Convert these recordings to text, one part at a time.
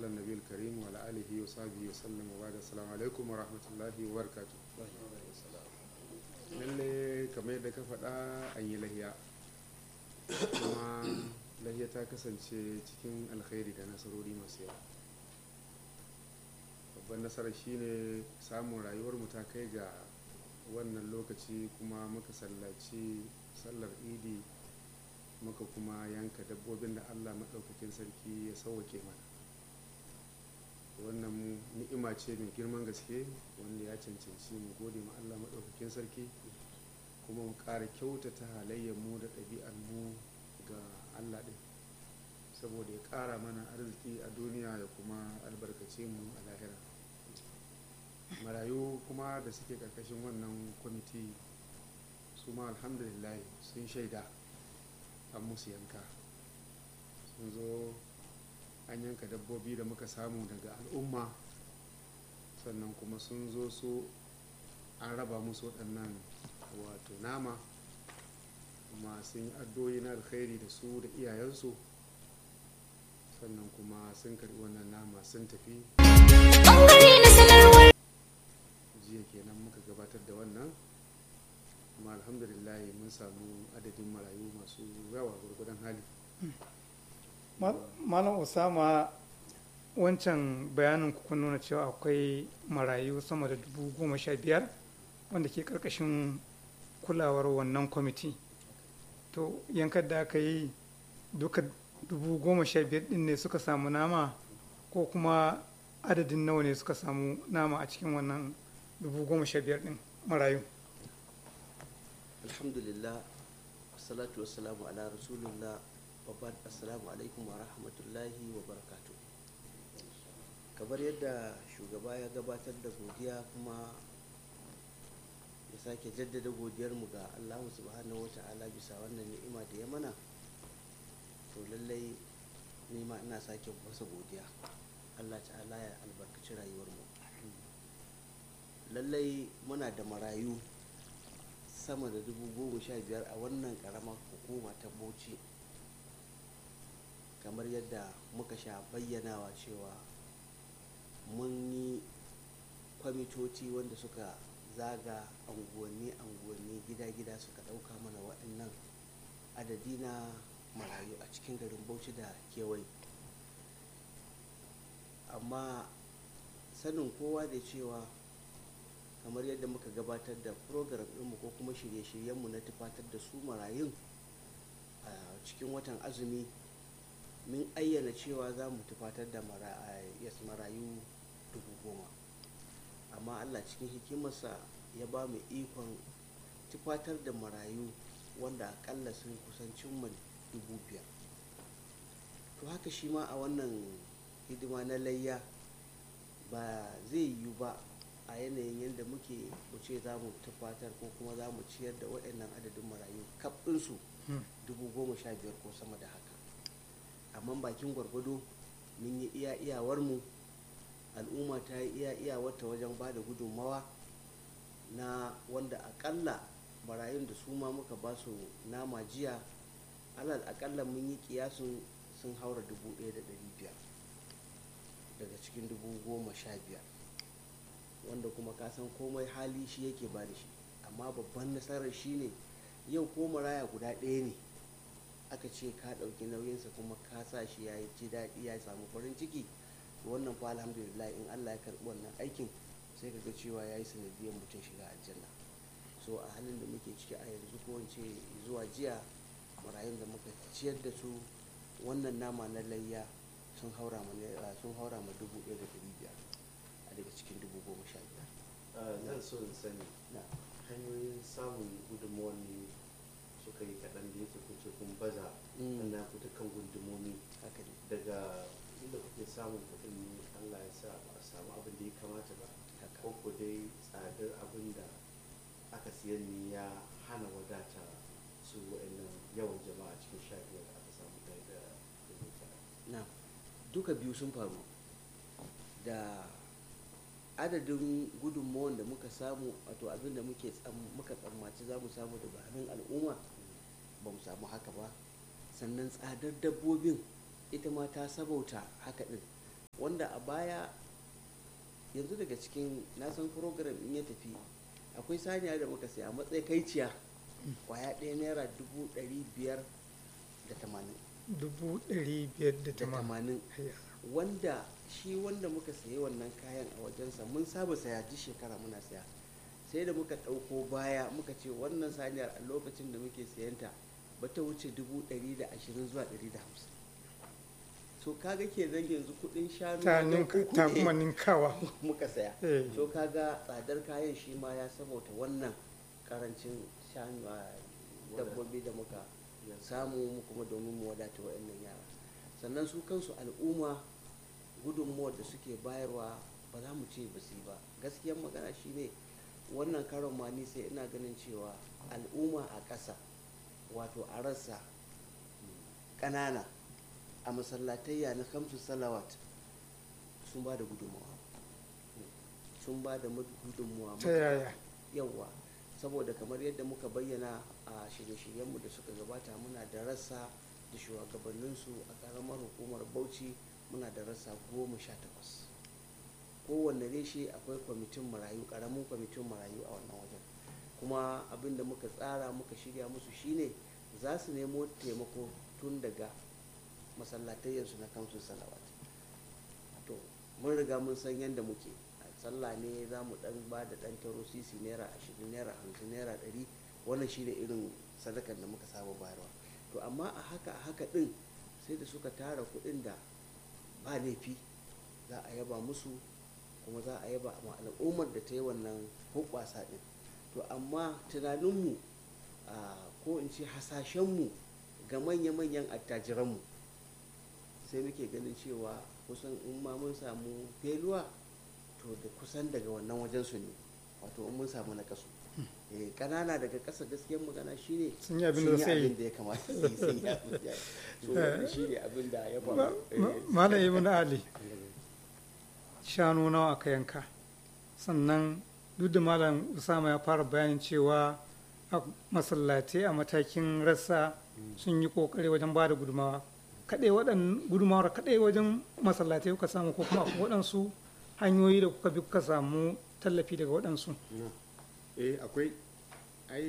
النبي الكريم وعلى آله وصحبه وسلم وبعد السلام عليكم ورحمة الله وبركاته lalle kamar yadda ka faɗa an yi lahiya kuma lahiya ta kasance cikin alkhairi da nasarori masu yawa babban nasarar shine samun rayuwarmu ta kai ga wannan lokaci kuma muka sallaci sallar idi muka kuma yanka dabbobin da allah maɗaukakin sarki ya sauwake mana wannan ni'ima ce mai girman gaske wanda ya cancanci mu gode ma allah maɗaukakin sarki kuma mu ƙara kyautata mu da ɗabi'ar mu ga allah ɗin saboda ya ƙara mana arziki a duniya ya kuma albarkace mu a lahira marayu kuma da suke ƙarƙashin wannan kwamiti su ma alhamdulillah sun shaida an musu yanka sun zo an yanka dabbobi da muka samu daga al'umma sannan kuma sun zo su an raba musu waɗannan wato nama kuma sun yi addoyi na alkhairi da su da iyayensu sannan kuma sun karɓi wannan nama sun tafi jiya kenan muka gabatar da wannan kuma alhamdulillah mun samu adadin marayu masu yawa gurgudan hali malam osama wancan bayanin ku kun nuna cewa akwai marayu sama da dubu goma sha biyar wanda ke karkashin kulawar wannan kwamiti to yankar da aka yi duka dubu goma sha biyar din ne suka samu nama ko kuma adadin nawa ne suka samu nama a cikin wannan dubu goma sha biyar din marayu alhamdulillah salatu wassalamu ala rasulullah babban assalamu alaikum wa rahmatullahi wa barakatu kamar yadda shugaba ya gabatar da godiya kuma ya sake jaddada godiyarmu ga allahu subhanahu wata'ala bisa wannan ni'ima da ya mana to lallai nima ina sake masa godiya allah ta'ala ya albarkaci rayuwarmu lallai muna da marayu sama da dubu goma sha biyar a wannan karamar hukuma ta bauchi kamar yadda muka sha bayyanawa cewa mun yi kwamitoci wanda suka zaga anguwanni anguwanni gida-gida suka ɗauka mana waɗannan adadi na marayu a cikin garin bauchi da kewaye amma sanin kowa da cewa kamar yadda muka gabatar da program ɗinmu ko kuma shirye-shiryenmu na tufatar da su marayun a cikin watan azumi min ayyana cewa za mu tufatar da marayu dubu goma amma allah cikin hikimarsa ya ba mu ikon tufatar da marayu wanda akalla sun kusan cimma dubu biyar to haka shi ma a wannan hidima na layya ba zai yiwu ba a yanayin yadda muke mu ce za mu tufatar ko kuma za mu ciyar da waɗannan adadin marayu kaɓinsu dubu goma sha biyar ko sama da haka amma bakin gwargwado mun yi iya iyawarmu al'umma ta yi iya iyawarta wajen ba da gudunmawa na wanda akalla marayun da su ma muka ba su nama jiya alal akalla mun yi kiyasun sun haura dubu ɗaya da ɗari biyar daga cikin dubu goma sha biyar wanda kuma ka san komai hali shi yake ba da shi amma babban nasarar shi ne yau ko maraya guda ɗaya ne aka ce ka ɗauki nauyinsa kuma ka sa shi ya ji daɗi ya samu farin ciki wannan fa alhamdulillah in allah ya karɓi wannan aikin sai ka ga cewa ya yi sanadiyar mutum shiga aljanna so a halin da muke ciki a yanzu ko wance zuwa jiya marayun da muka ciyar da su wannan nama na layya sun haura ma sun haura ma dubu ɗaya da ɗari biyar a daga cikin dubu goma sha biyar zan so in sani hanyoyin samun gudunmawar ne suka yi kaɗan da yake kuce kun baza Mm. na fita kan gundumomi haka ne daga inda kuke samun kuɗin ne allah ya sa ba a samu abin da ya kamata ba haka ko ko dai tsadar abin da aka siyan ne ya hana wadata su wa'annan yawan jama'a cikin sha biyar da aka samu ɗaya da dubu tara na duka biyu sun faru da adadin gudunmawan da muka samu wato abin da muke tsam- muka tsammaci za mu samu daga hannun al'umma ba mu samu haka ba sannan tsadar dabbobin ita ma ta sabauta haka din wanda a baya yanzu daga cikin nasan program in ya tafi akwai saniya da muka sai a matsayin kaiciya kwaya ɗaya naira dubu ɗari biyar da tamanin dubu ɗari biyar da da tamanin tamanin wanda shi wanda muka sayi wannan kayan a wajensa mun saba saya duk shekara muna saya sai da muka ɗauko baya muka ce wannan saniyar a lokacin da muke sayanta ba ta wuce dubu ɗari da ashirin zuwa ɗari da hamsin so kaga ke zan yanzu kuɗin shanu ta wajen ninka uku ta ne kuma ninkawa muka saya Eh. so kaga tsadar kayan shi ma ya sabauta wannan karancin shanu a dabbobi da muka samu mu kuma domin mu wadata wa'annan yara sannan su kansu al'umma gudunmuwar da suke bayarwa ba za mu ce ba su yi ba gaskiyar magana shine wannan karon ma ni sai ina ganin cewa al'umma a ƙasa wato a rassa ƙanana a masallatayya na kamsu salawat sun ba da gudunmuwa sun ba da gudunmuwa ta yaya yawa saboda kamar yadda muka bayyana a shirye-shiryenmu da suka gabata muna da rassa da shugabanninsu a karamar hukumar bauchi muna da rassa goma sha takwas kowanne reshe akwai kwamitin marayu karamin kwamitin marayu a wannan wajen kuma abin da muka tsara muka shirya musu shine za su nemo taimako tun daga masallatayyarsu na kamsun salawat to mun riga mun san yadda muke a sallah ne za mu dan ba da dan taro sisi naira ashirin naira hamsin naira ɗari wannan shi ne irin sadakar da muka saba bayarwa to amma a haka a haka ɗin sai da suka tara kuɗin da ba laifi za a yaba musu kuma za a yaba ma al'ummar da ta yi wannan hoɓɓasa ɗin to amma tunaninmu a ko in ce hasashenmu ga manya-manyan attajiranmu sai muke ganin cewa kusan in ma mun samu feluwa to da kusan daga wannan wajen su ne wato in mun samu na kasu eh kanana daga ƙasa gaskiyar magana shine Sun yi abin da sai yi. abin da ya kamata su yi sun yi abin da so wannan shine abin da ya Ma- faru ma- eh, malam ibn ali shanu nawa aka yanka sannan duk da malam usama ya fara bayanin cewa a masallatai a matakin rassa sun yi kokari wajen ba da gudumawa kaɗai waɗan gudumawar kaɗai wajen masallatai kuka samu ko kuma akwai waɗansu hanyoyi da kuka bi kuka samu tallafi daga waɗansu Na. eh akwai ai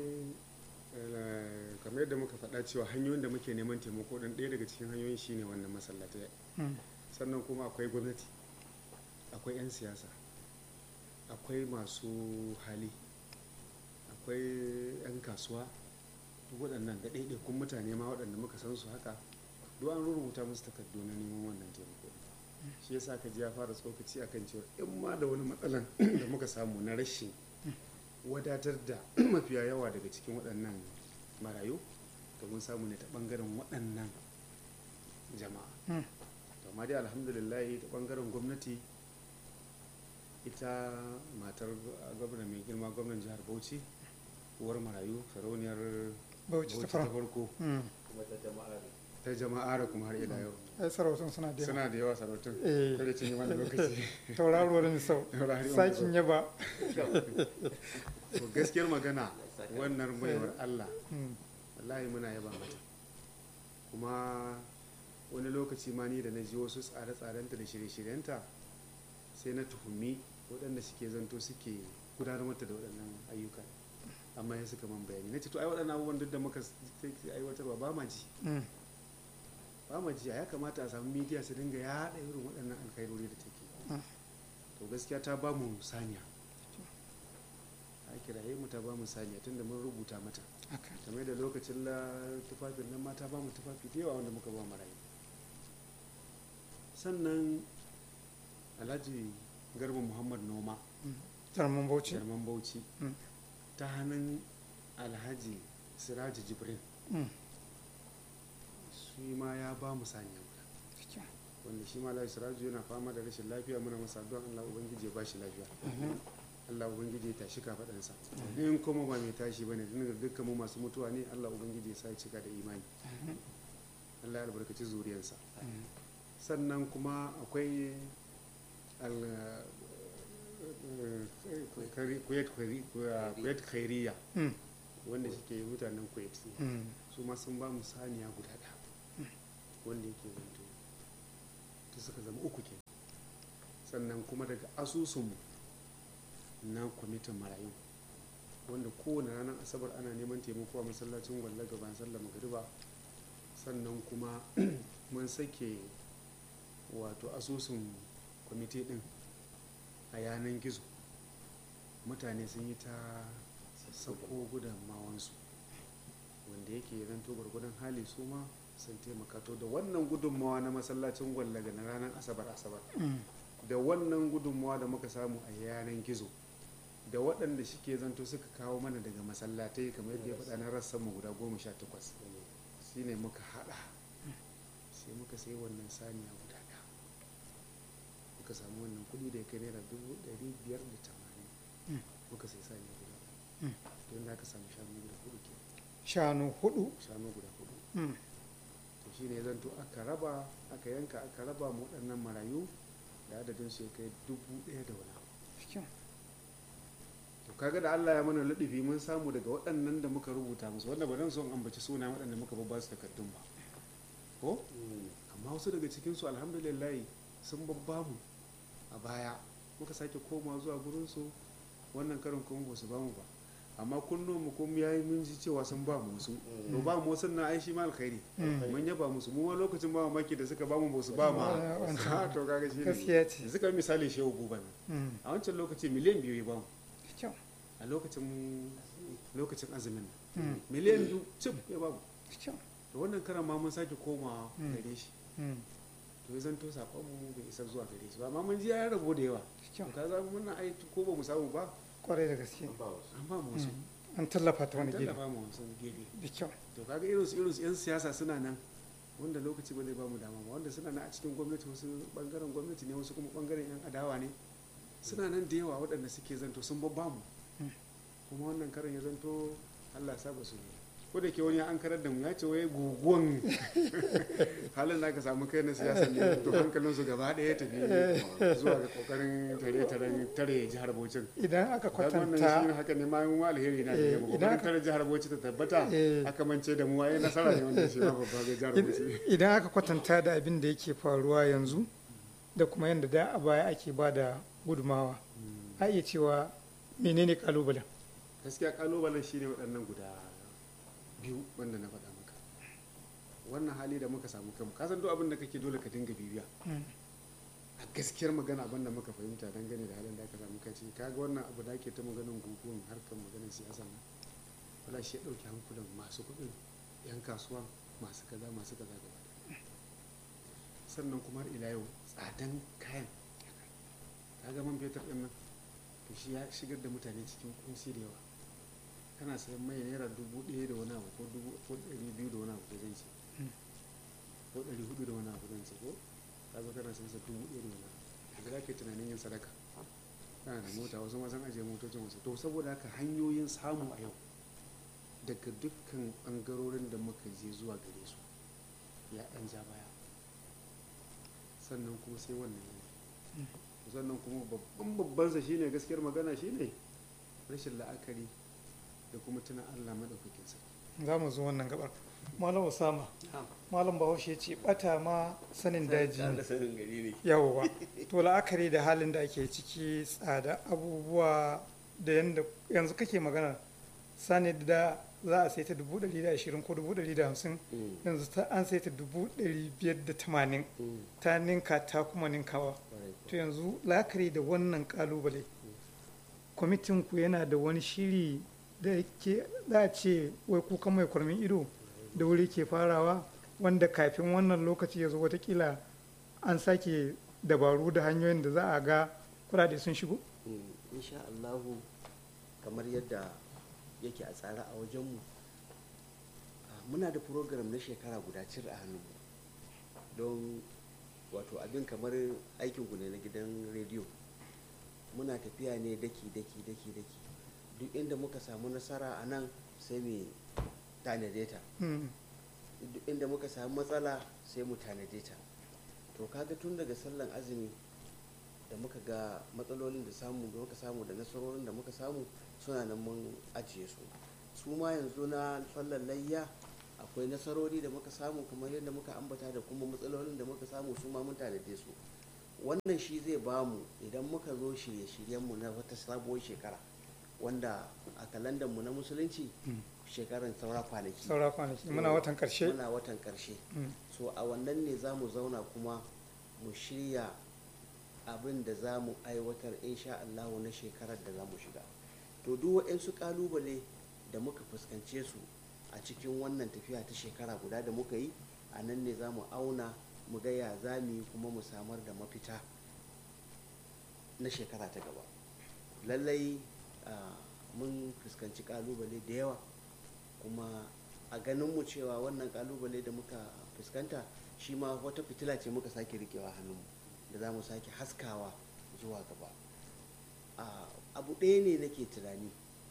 eh, kamar yadda muka faɗa cewa hanyoyin da muke neman taimako ɗin ɗaya daga cikin hanyoyin shine wannan masallatai Mm. sannan kuma akwai gwamnati akwai 'yan siyasa akwai masu hali akwai 'yan kasuwa duk waɗannan da ɗaiɗaikun mutane ma waɗanda muka san su haka duk an rubuta musu takardu na neman wannan taimako shi yasa ka ji ya fara tsokaci akan cewa in ma da wani matsalan da muka samu na rashin wadatar da mafiya yawa daga cikin waɗannan marayu to mun samu ne ta ɓangaren waɗannan jama'a Mm. to amma dai alhamdulillah ta ɓangaren gwamnati ita matar gwamna mai girma gwamnan jihar bauchi uwar marayu sarauniyar bauchi ta bauchi ta fara farko Mm. kuma ta jama'a ne ta jama'a da kuma har ila yau ai sarautun suna da yawa suna da yawa sarautun Eh. kada cinye wani lokaci tauraruwar misau Tauraruwar misau. sakin yaba to gaskiyar magana wannan baiwar allah Mm. wallahi muna yaba mata kuma wani lokaci ma ni da na ji wasu tsare-tsarenta da shirye-shiryenta sai na tuhumi waɗanda suke zanto suke gudanar mata da waɗannan ayyuka amma ya suka man bayani na ce to ai waɗannan abubuwan duk da muka s- take aiwatarwa ba ma ji Mm. ba ma ji ya kamata a samu midiya su dinga yaɗa irin waɗannan alkhairori da take Mm. to gaskiya ta ba mu saniya ta kiraye mu ta ba mu saniya tunda mun rubuta mata haka kamar da lokacin la tufafin nan mata ba mu tufafi da yawa wanda muka ba marayu sannan alhaji garba muhammad noma jarman bauchi jarman bauchi Mm. ta hannun alhaji siraji jibrin Mm. shi ma ya ba mu saniya guda Cikin. wanda shi ma alhaji siraji yana fama da rashin lafiya muna masa addu'a allah ubangiji ya ba shi lafiya Mhm. allah ubangiji ya tashi kafaɗansa in kuma ba mai tashi bane ne dukkan mu masu mutuwa ne allah ubangiji ya sa ya cika da imani allah ya albarkaci zuriyarsa Mm. sannan kuma akwai al- kari- kuwait kari- kuwait khairiya Mm. wanda suke mutanen kuwait ne Mm. su ma sun ba mu saniya guda ɗaya wanda yake zanto ta suka zama uku ke sannan kuma daga asusunmu na kwamitin marayu wanda kowane ranar asabar ana neman taimako a masallacin gwalla gaban sallar magariba sannan kuma mun sake wato asusun kwamiti din a yanan gizo mutane sun yi ta sako gudunmawansu wanda yake zanto gwargwadon hali su ma sun taimaka to da wannan gudunmawa na masallacin gwallaga na ranar asabar asabar da wannan gudunmawa da muka samu a yanan gizo da waɗanda shike zanto suka kawo mana daga masallatai kamar yadda ya faɗa na rassan mu guda goma sha takwas shine muka haɗa sai muka sai wannan saniya guda ɗaya muka samu wannan kuɗi da ya kai naira dubu ɗari biyar da tamanin muka sai saniya guda ɗaya to yadda aka samu shanu guda hudu ke shanu hudu shanu guda hudu Mm. to shine ya zanto aka raba aka yanka aka raba mu waɗannan marayu da adadin su ya kai dubu ɗaya da wani abu Cikin. to kaga da Allah ya mana luɗufi mun samu daga waɗannan da muka rubuta musu wanda ba zan son ambaci suna waɗanda muka babba su takardun ba ko amma wasu daga cikin su alhamdulillah sun babba mu a baya muka sake koma zuwa gurin su wannan karin kuma ba su ba mu ba amma kunno mu kuma yayi mun ji cewa sun ba mu wasu to ba mu wasu na ai shi ma alkhairi Mm. mun yaba musu mu ma lokacin ba maki da suka ba mu ba su ba ma Ah, wancan. to kaga shi ne gaskiya ce suka yi misali shehu guba ne Mm. a wancan lokaci miliyan biyu ya ba mu Cikin. a lokacin lokacin azumin nan Mm. miliyan biyu cif ya babu Cikin. da wannan karan ma mun sake komawa Mm. gare shi Mm. to ya zanto sakon mu bai isa zuwa gare shi ba amma mun ji ya rabo da yawa to Cikin. ka za mun ai ko ba mu samu ba kwarai da gaske an ba wasu an ba mu wasu Mm. an tallafa ta an wani gefe tallafa mu wasu gefe da kyau to kaga irin su irin su yan siyasa suna nan wanda lokaci ba zai ba mu dama ba wanda suna nan a cikin gwamnati wasu bangaren gwamnati ne wasu kuma bangaren yan adawa ne suna nan da yawa waɗanda suke zanto sun babba mu Mm. kuma wannan karin ya zanto Allah ya sa ba su ko da ke wani ya an karar da mu ya ce wai guguwan halin da aka samu kai na siyasa ne to hankalin su gaba ɗaya ya tafi zuwa ga kokarin tare tare tare jihar Bauchi idan aka kaga wannan shi kwatanta haka ne ma mu alheri na Eh, da mu idan kokarin aka- tare jihar Bauchi ta tabbata Eh. aka mance da mu ai nasara ne wanda shi ma babba ga jihar Bauchi idan aka kwatanta da abin da yake faruwa yanzu da kuma yadda da a baya ake ba da gudumawa a iya cewa menene kalubalen gaskiya kalubalen shine waɗannan guda biyu wanda na faɗa maka wannan hali da muka samu kanmu ka san duk abin da kake dole ka dinga bibiya Mm. a gaskiyar magana abin da muka fahimta dangane da halin da aka samu kai ciki kaga wannan abu da ake ta maganin guguwan harkar maganin siyasa nan wala shi ya ɗauki hankulan masu kuɗin yan kasuwa masu kaza masu kaza gaba ɗaya. sannan kuma har ila yau tsadan kayan kaga man fetur ɗin nan to shi ya shigar da mutane cikin kunci da yawa kana sayan mai naira dubu ɗaya da wani abu ko dubu ko ɗari biyu da wani abu ko zan ce Mm. ko ɗari hudu da wani abu zan ce ko ka zo kana sayan sa dubu ɗaya da wani abu daga za ka yi tunanin yin sadaka kana da mota wasu ma san ajiye motocin wasu to saboda haka hanyoyin samu a yau daga dukkan ɓangarorin da muka je zuwa gare su ya ɗan ja baya sannan kuma sai wannan yanayi sannan kuma babban babbansa shine gaskiyar magana shine rashin la'akari da kuma tuna Allah madaukakin sarki za mu zo wannan gabar malam usama malam bahaushe ce bata ma sanin daji ne da sanin gari ne yawwa to la'akari da halin da ake ciki tsada abubuwa da yanda yanzu kake magana sani da za a sai ta dubu ɗari da ashirin ko dubu ɗari da hamsin yanzu ta an sai ta dubu ɗari biyar da tamanin ta ninka ta kuma ninkawa to yanzu la'akari da wannan kalubale kwamitin ku yana da wani shiri da ke za a ce wai kuka mai kwarmin ido da wuri ke farawa wanda kafin wannan lokaci ya zo watakila an sake dabaru da hanyoyin da za a ga kudade sun shigo insha Allahu kamar yadda yake a tsare a wajenmu ah, muna da program na shekara guda cir a hannunmu don wato abin kamar aikinku ne na gidan rediyo muna tafiya ne daki daki daki daki duk inda muka samu nasara a nan sai mu tanade ta Mm, duk inda muka samu matsala sai mu tanade ta to kaga tun daga sallan azumi da muka ga matsalolin da samu da muka samu da nasarorin da muka samu suna nan mun ajiye su su ma yanzu na sallan layya akwai nasarori da muka samu kamar yadda muka ambata da kuma matsalolin da muka samu su ma mun tanade su wannan shi zai ba mu idan muka zo shirye-shiryenmu na wata sabuwar shekara wanda a kalandarmu na musulunci shekaran saura kwanaki saura kwanaki muna watan karshe muna watan karshe Mm. so a wannan ne za mu zauna kuma mu shirya abin da za mu aiwatar insha Allahu na shekarar da za mu shiga to duk waɗansu ƙalubale da muka fuskance su a cikin wannan tafiya ta shekara guda da muka yi a nan ne za mu auna mu ga ya za mu yi kuma mu samar da mafita na shekara ta gaba lallai ah, mun fuskanci ƙalubale da yawa kuma a ganinmu cewa wannan ƙalubale da muka fuskanta shi ma wata fitila ce muka sake rikewa hannunmu da za mu sake haskawa zuwa gaba Ah, abu ɗaya ne nake tunani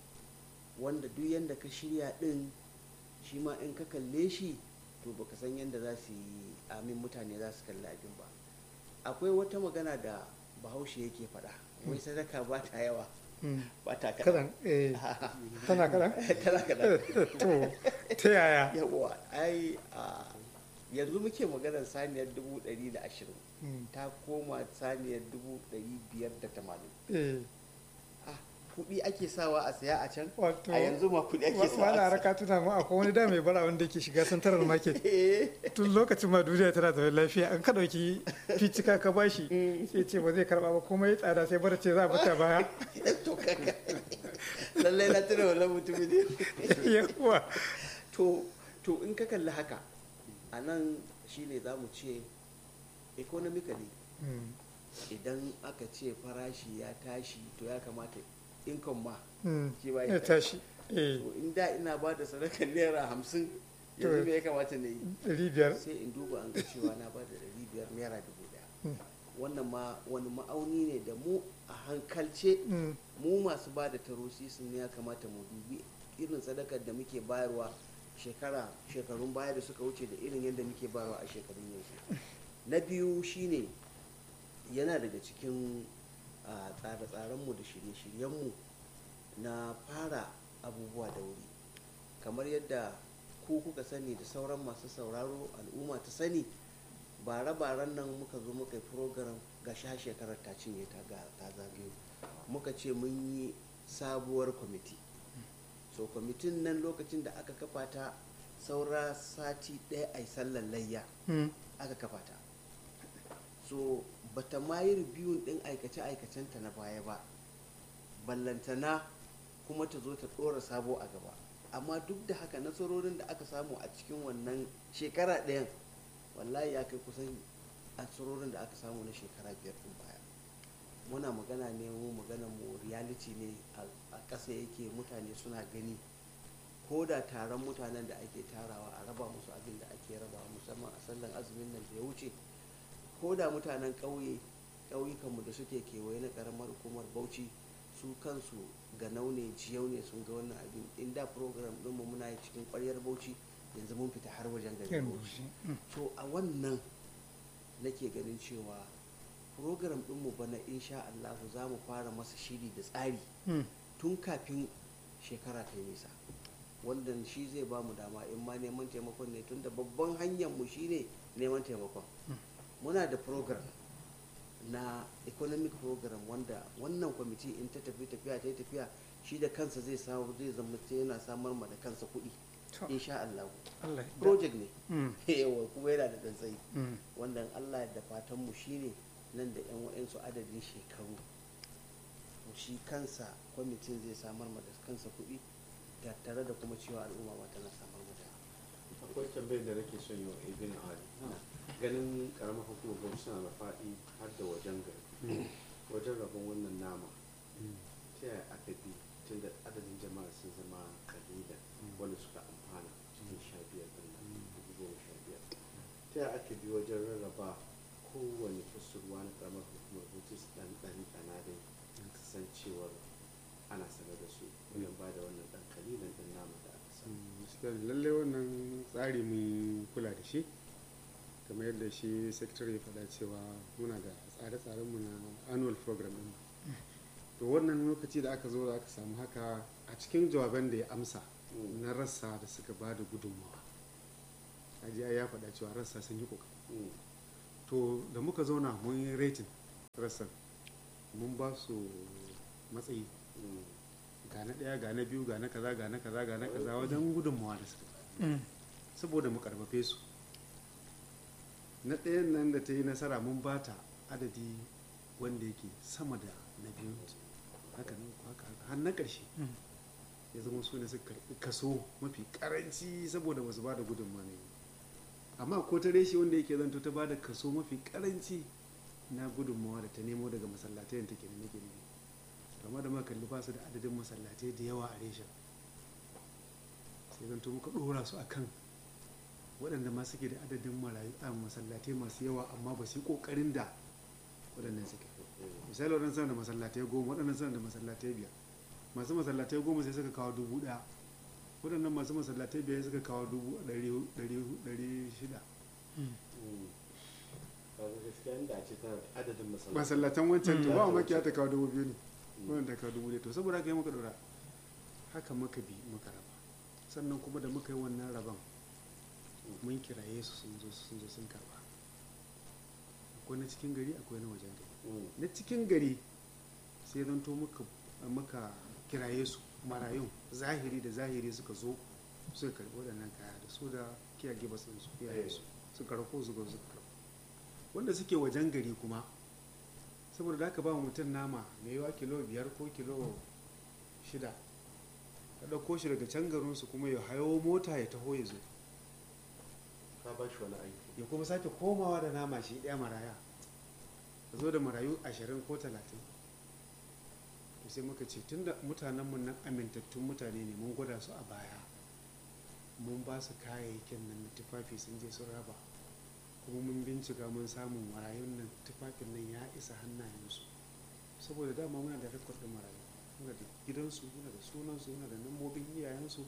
wanda duk yadda ka shirya ɗin shi ma in ka kalle shi to baka san yadda za su yi amin mutane za su kalli abin ba akwai wata magana da bahaushe yake faɗa wai sadaka ba ta yawa Mm. ba ta kadan eh tana kadan tana kaɗan to ta yaya yawa ai a yanzu muke maganar saniyar dubu ɗari da ashirin Mm. ta koma saniyar dubu ɗari biyar da tamanin eh ah kuɗi ake sawa a saya a can wato a yanzu ma kuɗi ake wa- sawa wani a haraka tuna mu akwai wani da mai bara wanda ke shiga santarar market saya tun lokacin ma duniya tana da lafiya an ka dauki ficika ka bashi sai ce ba zai karba ba kuma ya tsada sai bara ce za a bata baya to kaka lallai na tuna wannan mutumin ne yawa to to in ka kalli haka a nan shine za mu ce economically Mm. idan aka ce farashi ya tashi to ya kamata income ma Mm. shi ba ya ya tashi eh to in da ina ba da sadakar naira hamsin To- yanzu me ya kamata na yi ɗari biyar sai in duba an ga cewa na ba da ɗari biyar naira dubu ɗaya Mm. wannan ma wani ma'auni ne da mu a hankalce Mm. mu masu ba da tarosisin ne ya kamata mu dubi irin sadakar da muke bayarwa shekara shekarun baya da suka wuce da irin yadda muke bayarwa a shekarun yanzu na biyu shine yana daga cikin a, tsare-tsarenmu da shirye-shiryenmu na fara abubuwa da wuri kamar yadda ku kuka sani da sauran masu sauraro al'umma ta sani bare-baren nan muka zo muka yi program ga sha shekarar ta cinye ta ga ta zagayo muka ce mun yi sabuwar kwamiti so kwamitin nan lokacin da aka kafa ta saura sati ɗaya a yi sallar layya Mm. aka kafa ta so bata ma yi ribiyun ɗin aikace-aikacenta na baya ba ballantana kuma ta zo ta ɗora sabo a gaba amma duk da haka nasarorin da aka samu a cikin wannan shekara ɗayan wallahi ya kai kusan nasarorin da aka samu na shekara biyar ɗin baya muna magana ne mu magana mu reality ne a- a ƙasa yake mutane suna gani ko da taron mutanen da ake tarawa a raba musu abin da ake rabawa musamman a sallan azumin nan da ya wuce ko da mutanen ƙauye ƙauyukanmu da suke kewaye na ƙaramar hukumar bauchi su kansu ga naune jiyau ne sun ga wannan abin in da program ɗinmu muna yi cikin ƙwaryar bauchi yanzu mun fita har wajen garin Yan bauchi bauchi. Mm. so a wannan nake ganin cewa program ɗinmu bana insha Allahu za mu fara masa shiri da tsari Mm. tun kafin shekara ta yi nisa wanda shi zai ba mu dama in ma neman taimakon ne tun da babban hanyar mu shine neman taimakon muna da program na economic program wanda wannan kwamiti in ta tafi tafiya ta yi tafiya shi da kansa zai samu zai zama yana samar ma da kansa kuɗi To, insha Allah Allah ya- project ne Mm. yawa kuma yana da ɗan tsayi Mm. wanda Allah da fatan mu shine nan da yan wa'ansu adadin shekaru to shi kansa kwamitin zai samar ma da kansa kuɗi da tare da kuma cewa al'umma ma tana samar ma da akwai tambayar da nake son yi wa ibn ali ganin karamar hukumar gwamnati suna da faɗi har da wajen gari wajen rabon wannan nama ta yaya aka bi tun da adadin jama'a sun zama kalila wanda suka amfana cikin sha biyar ɗin nan dubu goma sha biyar ta yaya aka bi wajen rarraba kowane kusurwa na karamar hukumar gwamnati su ɗan ɗan ɗana dai su san cewar ana sanar da su wajen ba da wannan ɗan kalilan ɗin nama da aka samu gaskiya ne lallai wannan tsari mun kula da shi kamar yadda shi secretary ya faɗa cewa muna da tsare-tsarenmu na annual program ɗin to wannan lokaci da aka zo da aka samu haka a cikin jawaban da ya amsa Mm. na rassa da suka ba da gudunmawa ajiya ya faɗa cewa rassa sun yi ƙoƙari Mm. to da muka zauna mun yi rating rassan mun ba su matsayi Mm. ga na ɗaya ga na biyu ga na kaza ga na kaza ga na kaza wajen gudunmawa da suka bayar. Mm. saboda mu karfafe su na ɗayan nan da ta yi nasara mun ba ta adadi wanda yake sama da na biyu haka nan ko haka haka har na ƙarshe Mm. ya zama su ne suka karɓi kaso mafi karanci saboda ba su ba da gudunmawa ne amma ko ta reshe wanda yake zanto ta ba da kaso mafi karanci na gudunmawa da ta nemo daga masallatai da take da nake nufi amma da muka kalli ba su da adadin masallatai da yawa a reshen sai zanto muka ɗora su akan waɗanda ma suke da adadin marayu a masallatai masu yawa amma ba su yi ƙoƙarin da waɗannan suke misali waɗannan suna da masallatai goma waɗannan suna da masallatai biyar masu masallatai goma sai suka kawo dubu ɗaya waɗannan masu masallatai biyar suka kawo dubu ɗari ɗari- ɗari shida Mm. Mm. Kaga gaskiya inda a ce tana da adadin masallaci masallatan wancan to Mm. ba makiya ta kawo dubu biyu ne Mm. wannan ta kawo dubu ɗaya to saboda haka yi muka ɗora haka muka bi muka raba sannan kuma da muka yi wannan rabon mun kiraye su sun zo sun zo sun karba akwai na cikin gari akwai na wajen gari Mm. na cikin gari sai zan to muka muka kiraye su marayun zahiri da zahiri suka zo suka karbi waɗannan kaya da su da kiyage ba su iyaye su suka rako su ga suka karbi wanda suke wajen gari kuma saboda da aka ba wa mutum nama mai yawa kilo biyar ko kilo shida ka ɗauko shi daga can garinsu kuma ya hayo mota ya taho ya zo ka ba shi wani aiki ya kuma sake komawa da nama shi ɗaya maraya ka zo da marayu ashirin ko talatin to sai muka ce tun da mutanenmu nan amintattun mutane ne mun gwada su a baya mun ba su kayayyakin nan na tufafi sun je sun raba kuma mun bincika mun samu marayun nan tufafin nan ya isa hannayensu saboda dama muna da rekod ɗin marayu muna da gidansu muna da sunansu muna da nambobin iyayensu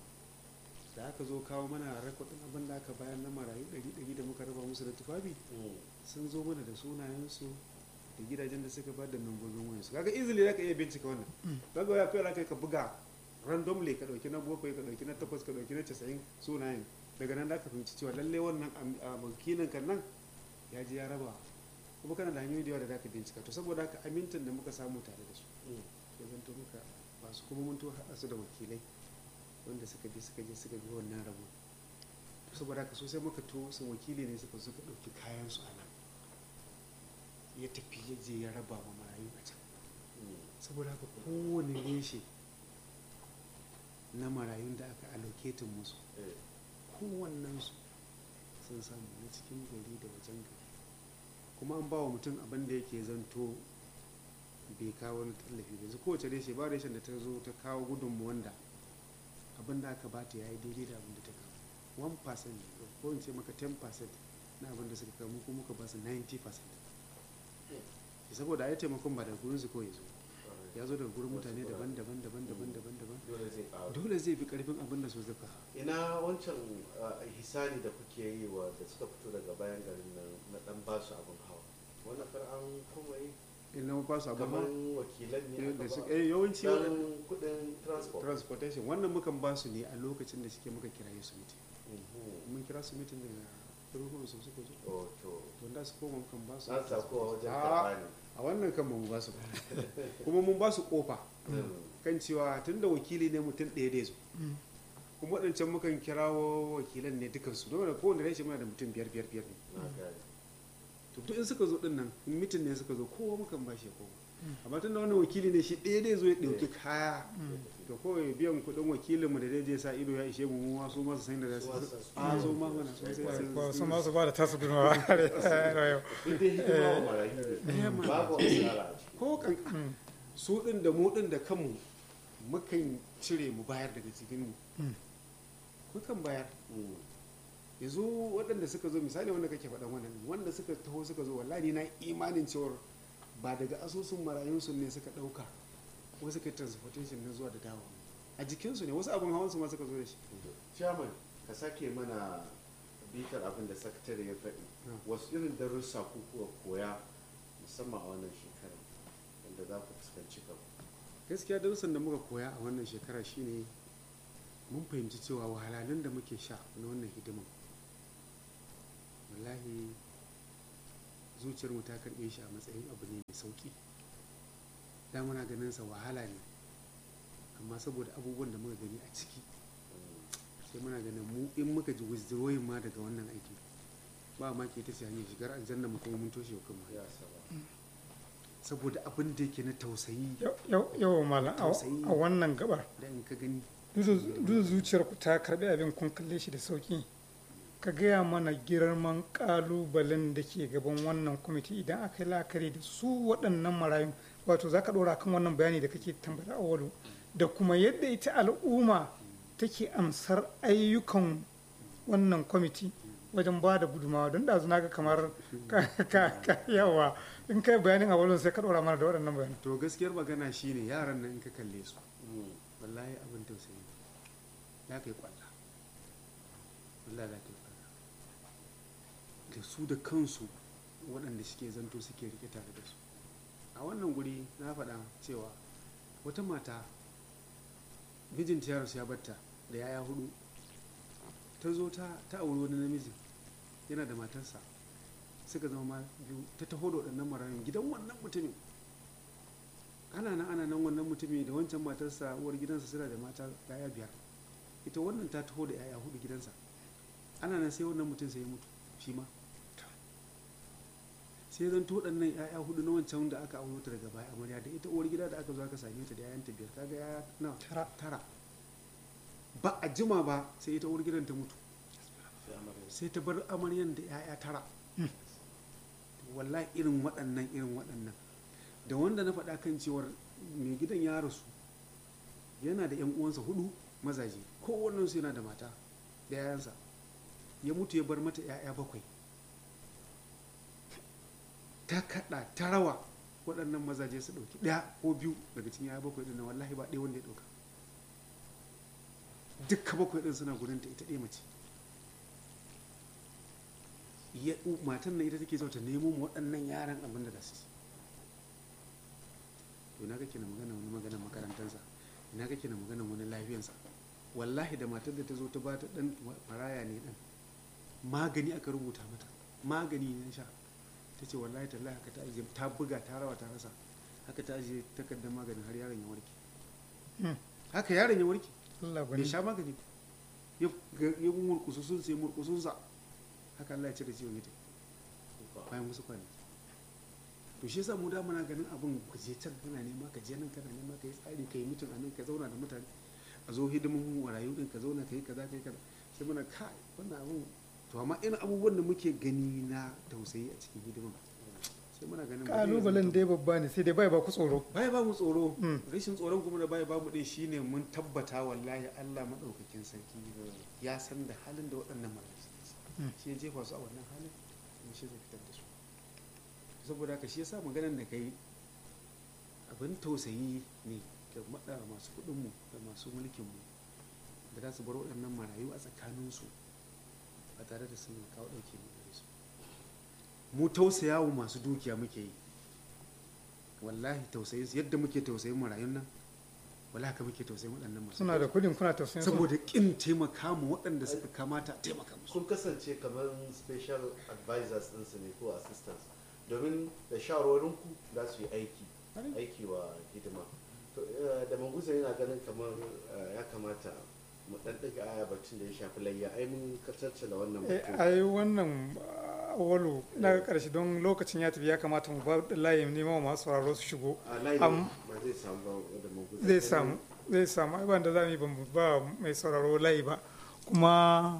da aka zo kawo mana rekod ɗin abin da aka bayan na marayu ɗari ɗari da muka raba musu da tufafi Mm. sun zo mana da sunayensu da gidajen da suka ba da nambobin wayansu kaga easily zaka iya bincika wannan kaga ya kai kai ka buga randomly ka dauki na bakwai ka dauki na takwas ka dauki na casa'in sunayen daga nan zaka fahimci cewa lalle wannan am- a wakilin kan nan ya je ya raba kuma kana da hanyoyi da yawa da zaka bincika to saboda haka amintan da muka samu tare da su Mm. sai zanto muka ba su kuma mun to haɗa su da wakilai wanda suka bi suka je suka bi wannan rabo to saboda haka sosai muka to su wakili ne suka suka ɗauki kayan su a nan ya tafi ya je ya raba ma marayu a can Mm. saboda haka kowane reshe na marayun da aka allocatin musu Eh. kowannensu sun samu na cikin gari da wajen gari kuma an ba wa mutum abin da yake zanto bai kawo wani tallafi ba yanzu kowace reshe ba reshen da ta zo ta kawo gudunmu wanda abin da aka bata ya yi daidai da abin da ta kawo 1% ko in ce maka 10% na abin da suka kawo mu kuma muka ba su 90% saboda ai taimakon ba da gurin su kawai zo ya zo daga gurin mutane daban-daban daban-daban daban-daban dole zai ƙaru dole zai fi karfin abin da su suka ina wancan uh, hisani da kuke yi wa da suka fito daga bayan garin nan na dan ba su abin hawa wannan kar an kuma yi in na ba su abin kamar hawa wakilan ne eh, aka da su ba eh, yawanci waɗannan dan kudin transport transportation wannan mukan ba su ne a lokacin da suke muka kiraye su mitin Mhm. mun kira su mitin daga garuruwan su suka zo oh to to da su koma mukan ba su an sako wajen a karɓa ne a wannan kan ba mu ba su ba kuma mun ba su kofa Mm. kan cewa tun da wakili ne mutum ɗaya da ya zo Mm. kuma waɗancan mukan kirawo wakilan ne dukansu don da kowane rashin muna da mutum biyar biyar biyar ne na gane to duk in suka zo din nan in mitin ne suka zo kowa mukan ba shi ya koma amma tun da wannan wakili ne shi ɗaya zai zo ya ɗauki kaya to kawai biyan kuɗin wakilinmu da zai je sa ido ya ishe mu mu ma su ma su san da za su a zo ma mana su sai ko su su ma su ba da tasu gudunmawa duk dai hidima wa marayu ne babu asara a ciki ko kan su din da mu din da kanmu mukan cire mu bayar daga cikin mu Mm. mukan bayar Mm. yanzu waɗanda suka zo misali wanda kake faɗan wannan wanda suka taho suka zo wallahi na imanin cewar ba daga asusun marayunsu ne suka ɗauka ko suka yi transportation na zuwa da dawo a jikinsu ne wasu abin hawansu ma suka zo da shi chairman ka sake mana bitar abin da sakatare ya faɗi Mm. wasu irin darussa ku kuka koya musamman a wannan shekarar wanda za ku fuskanci gaba gaskiya darussan da muka koya a wannan shekara shine mun fahimci cewa wahalhalun da muke sha na wannan hidiman wallahi zuciyarmu ta karɓe shi a matsayin abu ne mai sauki da muna ganin sa wahala ne amma saboda abubuwan da muka gani a ciki sai muna ganin mu in muka ji withdrawing ma daga wannan aiki ba ma ke ta ce hanyar shigar aljanna mu kuma mun toshe wa kanmu ya saba saboda abin da yake na tausayi yau malam a Tausayi. a wannan gabar da in ka gani duk zuciyar ku ta karbi abin kun kalle shi da sauki ka gaya mana girman kalubalen da ke gaban wannan kwamiti idan aka yi la'akari da su waɗannan marayu wato za ka ɗora kan wannan bayani da kake tambaya awalu da kuma yadda ita al'umma take amsar ayyukan wannan kwamiti wajen ba da gudumawa don da na ga kamar ka ka- ka- yawa in kai bayanin awalun sai ka ɗora mana da waɗannan bayanan to gaskiyar magana shine yaran nan in ka kalle su wallahi abin tausayi ya kai kwalla wallahi ya kai kwalla da su da kansu waɗanda suke zanto suke rike tare da su a wannan guri na faɗa cewa wata mata mijinta ya rasu ya batta da yaya hudu ta zo ta ta auri wani namiji yana da matarsa suka zama ma biyu ta taho da waɗannan marayun gidan wannan mutumin ana nan ana nan wannan mutumi da wancan matarsa uwar gidansa suna da mata yaya biyar ita wannan ta taho da yaya hudu gidansa ana nan sai wannan mutum sai ya mutu shi ma sai zan to waɗannan yaya hudu na wancan da aka auro ta daga baya amarya da ita uwar gida da aka zo aka same ta da yayanta biyar kaga yaya na Tara. tara ba a jima ba sai ita uwar gidan ta mutu sai amarya sai ta bar amaryan da 'ya'ya tara wallahi irin waɗannan irin waɗannan da wanda na faɗa kan cewar mai gidan ya rasu yana da 'yan uwansa hudu mazaje kowannensu yana da mata da 'ya'yansa ya mutu ya bar mata 'ya'ya bakwai ta kaɗa ta rawa waɗannan mazaje su ɗauki ɗaya ko biyu daga cikin 'ya'ya bakwai ɗin nan wallahi ba ɗaya wanda ya ɗauka dukka bakwai ɗin suna gurinta ita ɗaya mace ya matan nan ita take so ta nemo mu waɗannan yaran abin da za su ci to na kake na magana wani maganar makarantarsa ina kake na magana wani lafiyansa wallahi da matar da ta zo ta ba ta ɗan maraya ne ɗan magani aka rubuta mata magani ne na sha ta ce wallahi tallahi haka ta ajiye ta buga ta rawa ta rasa haka ta ajiye takardar maganin har yaron ya warke Hmm. haka yaron ya warke Allah bai gwani sha magani ya ya murkusu sun sai murkusun sa haka Allah ya cire ciwon ita bayan wasu kwanaki to shi yasa mu da muna ganin abin ka je can kana nema ka je nan kana nema ka yi tsari ka yi mutum a nan ka zauna da mutane a zo hidimin warayu din ka zauna ka yi kaza ka yi kaza sai muna kai wannan abin to amma irin abubuwan da muke gani na tausayi a cikin hidimin sai muna ganin ba zai kalubalen zanto- dai babba ne sai dai bai ba ku tsoro baya ba mu tsoro Mm. rashin tsoron kuma da baya ba mu din shine mun tabbata wallahi Allah madaukakin sarki ya san da halin da waɗannan marayu suke ciki. Mm. shi ya jefa su a wannan halin kuma shi zai fitar da su saboda haka shi yasa maganar da kai abin tausayi ne ga maɗa masu kuɗinmu da masu mulkinmu da za su bar waɗannan marayu a tsakaninsu ba tare da sun kawo ɗauke mu gare su mu tausaya wa masu dukiya muke yi wallahi tausayin su yadda muke tausayin marayun nan wallahi haka muke tausayin waɗannan masu suna da kudin kuna tausayin su saboda kin taimaka mu waɗanda suka kamata a taimaka musu kun kasance kamar special advisors ɗinsu ne ko assistants domin da shawarwarinku za su yi aiki aiki wa hidima to eh, da manguza yana ganin kamar eh, ya kamata mu ɗan ɗaga aya batun da ya shafi layya ai mun da wannan Eh, batun ai wannan ah, walu na karshe don lokacin ya tafi ya kamata mu ba da layin nema wa masu sauraro su shigo a layi am- ba zai samu ba da manguza zai samu zai samu ai ban da za mu yi ba mu ba mai sauraro layi ba kuma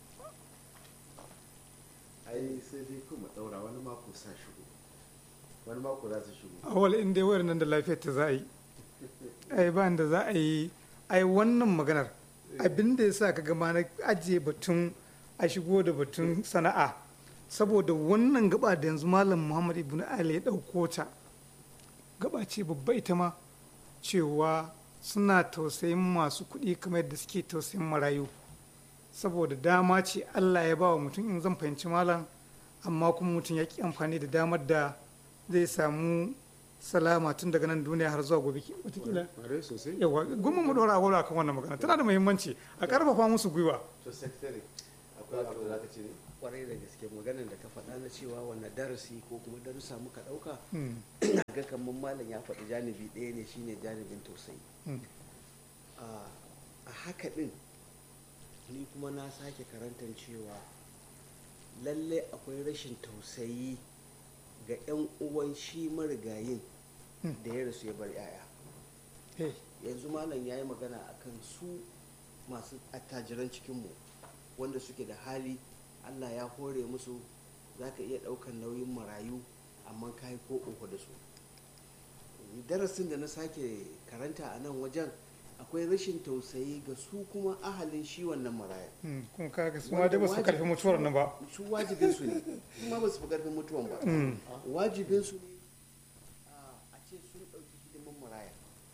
ai sai dai kuma ɗaura wani mako sa shigo wani mako za su shigo awal in dai wayar nan da lafiyar ta za a yi ai ba da za a yi ai wannan maganar abin da ya sa ka gama na ajiye batun a shigo da batun sana'a saboda wannan gaba da yanzu malam muhammad ibn ali ya ɗauko ta gaba ce babba ita ma cewa suna tausayin masu kuɗi kamar yadda suke tausayin marayu saboda dama ce allah ya ba wa mutum in zan fahimci malam amma kuma mutum ya ki amfani da damar da zai samu salama tun daga nan duniya har zuwa gobe ki- watakila Ƙwarai sosai yawa goma mu dora agola kan wannan magana tana da muhimmanci a karfafa musu gwiwa to secretary akwai abu da zaka ce ne kwarai da gaske maganar da ka faɗa na cewa wannan darasi ko kuma darussa muka ɗauka Mm, ga kamar malam ya faɗi janibi ɗaya ne shine janibin tausayi mm, a a haka ɗin ni kuma na sake karantar cewa lalle akwai rashin tausayi ga 'yan uwan shi marigayin Mm. da ya rasu ya bar 'ya'ya eh, yanzu malam ya yi magana akan su masu attajiran cikinmu wanda suke da hali allah ya hore musu za ka iya ɗaukar nauyin marayu amma ka yi ko uku da su darasin da na sake karanta a nan wajen akwai rashin tausayi ga su kuma ahalin shi wannan maraya mm, kuma kaga su ma dai ba su karfi mutuwar nan ba su wajibinsu ne su ma ba su fi karfin mutuwan ba Mm, wajibinsu ne a a ce sun ɗauki hidimin maraya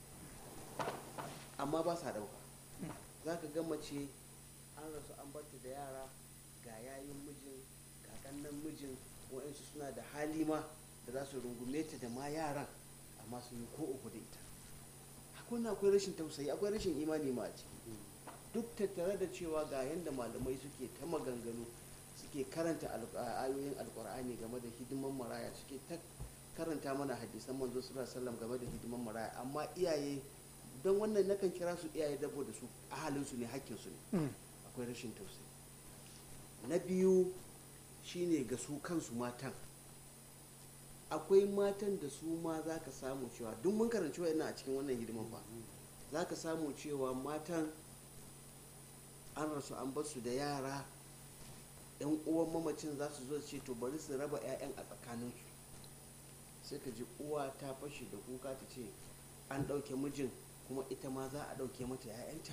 amma ba sa ɗauka za ka ga mace an rasu an barta da yara ga yayin mijin ga ƙannan mijin wa'insu suna da hali ma da za su rungume ta da ma yaran amma sun yi ko uku da ita akwai na akwai rashin tausayi akwai rashin imani ma a ciki duk tattare da cewa ga yadda malamai suke ta maganganu suke karanta al- a- ayoyin alkur'ani game da hidiman maraya suke ta karanta mana hadisan manzo sallallahu alaihi wasallam game da hidiman maraya amma iyaye don wannan nakan kira su iyaye dabo da su ahalinsu ne hakkinsu ne mm, akwai rashin tausayi na biyu shine ga su kansu matan akwai matan da su ma za ka samu cewa duk mun karanci wa'annan a cikin wannan hidiman ba za ka samu cewa matan an rasu an basu da yara yan uwan mamacin za su zo su ce to bari su raba 'ya'yan a tsakaninsu sai ka ji uwa ta fashe da kuka ta ce an ɗauke mijin kuma ita ma za a ɗauke mata 'ya'yanta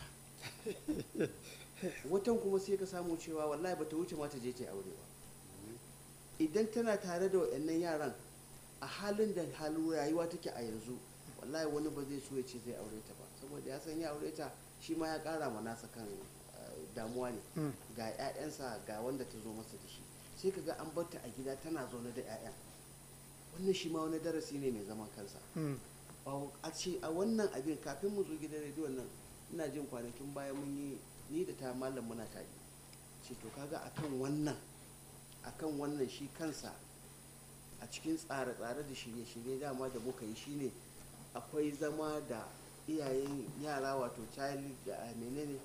watan kuma sai ka samu cewa wallahi bata wuce ma ta je ta yi aure ba idan tana tare da waɗannan yaran a halin da halin rayuwa take a yanzu wallahi wani ba zai so ya ce zai aure ta ba saboda ya san ya aure ta shi ma ya ƙara ma nasa kan eh, damuwa ne mm, ga 'ya'yansa ga wanda ta zo masa da shi sai ka ga an barta a gida tana zaune da 'ya'yan wannan shi ma wani darasi ne mai zaman kansa mm, Ba- a ce a wannan abin kafin mu zo gidan rediyon nan ina jin kwanakin baya mun yi ni da ta malam muna tare ce to kaga akan wannan akan wannan shi kansa a cikin tsare-tsare da shirye-shirye dama da muka yi shine akwai zama da iyayen yara wato child da menene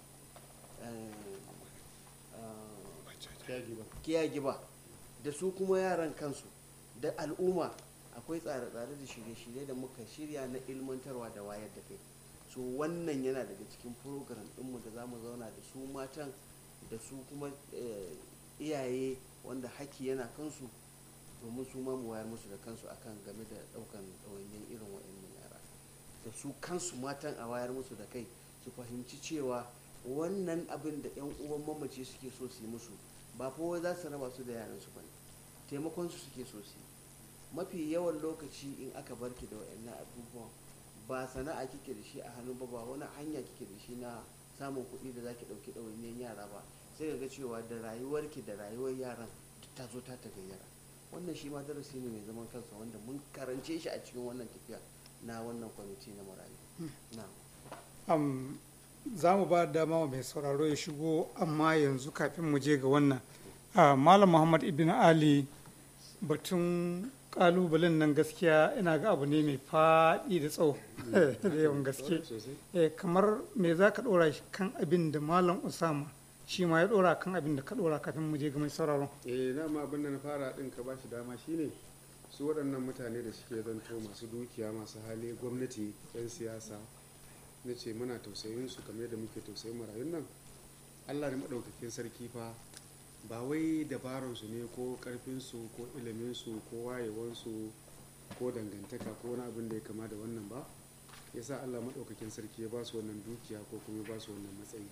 caregiver giba da su kuma yaran kansu da al'umma akwai tsare-tsare da shirye-shirye da muka shirya na ilmantarwa da wayar da kai so wannan yana daga cikin program ɗinmu da za mu zauna da su matan da su kuma eh, iyaye wanda haki yana kansu domin su ma mu wayar musu da kansu akan game da ɗaukan ɗawainiyar irin wa'annan yara da su kansu matan a wayar musu da kai su fahimci cewa wannan abin da 'yan uwan mamaci suke so su yi musu ba fa wai za su raba su da yaran su bane taimakon su suke so su yi mafi yawan lokaci in aka barki da wayannan abubuwan ba sana'a kike da shi a hannu ba ba wani hanya kike da shi na samun kuɗi da zaki ɗauki ɗawainiyar yara ba sai ka ga cewa da rayuwarki da rayuwar yaran duk ta zo ta tagayyara wannan shi ma darasi ne mai zaman kansa wanda mun karance shi a cikin wannan tafiya na wannan kwamiti na marayu na am, za mu ba da dama wa mai sauraro ya shigo amma yanzu kafin mu je ga wannan ah, malam muhammad ibn ali batun kalubalen nan gaskiya ina ga abu ne mai faɗi da tsawo da yawan gaske sosai Eh, kamar me za ka ɗora shi kan abin da malam usama shi ma ya ɗora kan abin da ka ɗora kafin mu je ga mai sauraron eh na ma abin da na fara din ka bashi dama shine su waɗannan mutane da suke zanto masu dukiya masu hali gwamnati 'yan siyasa na ce muna tausayin su kamar yadda muke tausayin marayun nan allah da maɗaukakin sarki fa ba wai dabaransu ne ko ƙarfinsu ko iliminsu ko wayewansu ko dangantaka ko wani abin da ya kama da wannan ba yasa allah maɗaukakin sarki ya ba su wannan dukiya ko kuma ya ba su wannan matsayi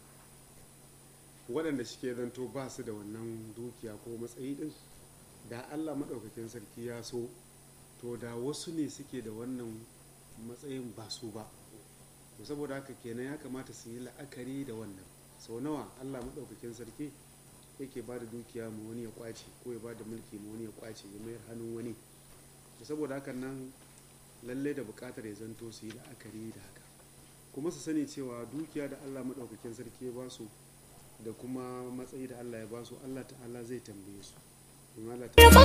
waɗanda suke zanto ba su da wannan dukiya ko matsayi ɗin da allah maɗaukakin sarki ya so to da wasu ne suke da wannan matsayin ba su ba to saboda haka kenan ya kamata su yi la'akari da wannan sau nawa allah maɗaukakin sarki yake ba da dukiya ma wani ya kwace ko ya ba da mulki ma wani ya kwace ya mayar hannun wani to saboda hakan nan lallai da buƙatar ya zanto su yi la'akari da haka kuma su sani cewa dukiya da allah maɗaukakin sarki ya ba su da kuma matsayi da Allah ya ba su Allah ta'ala zai tambaye su domin Allah ta'ala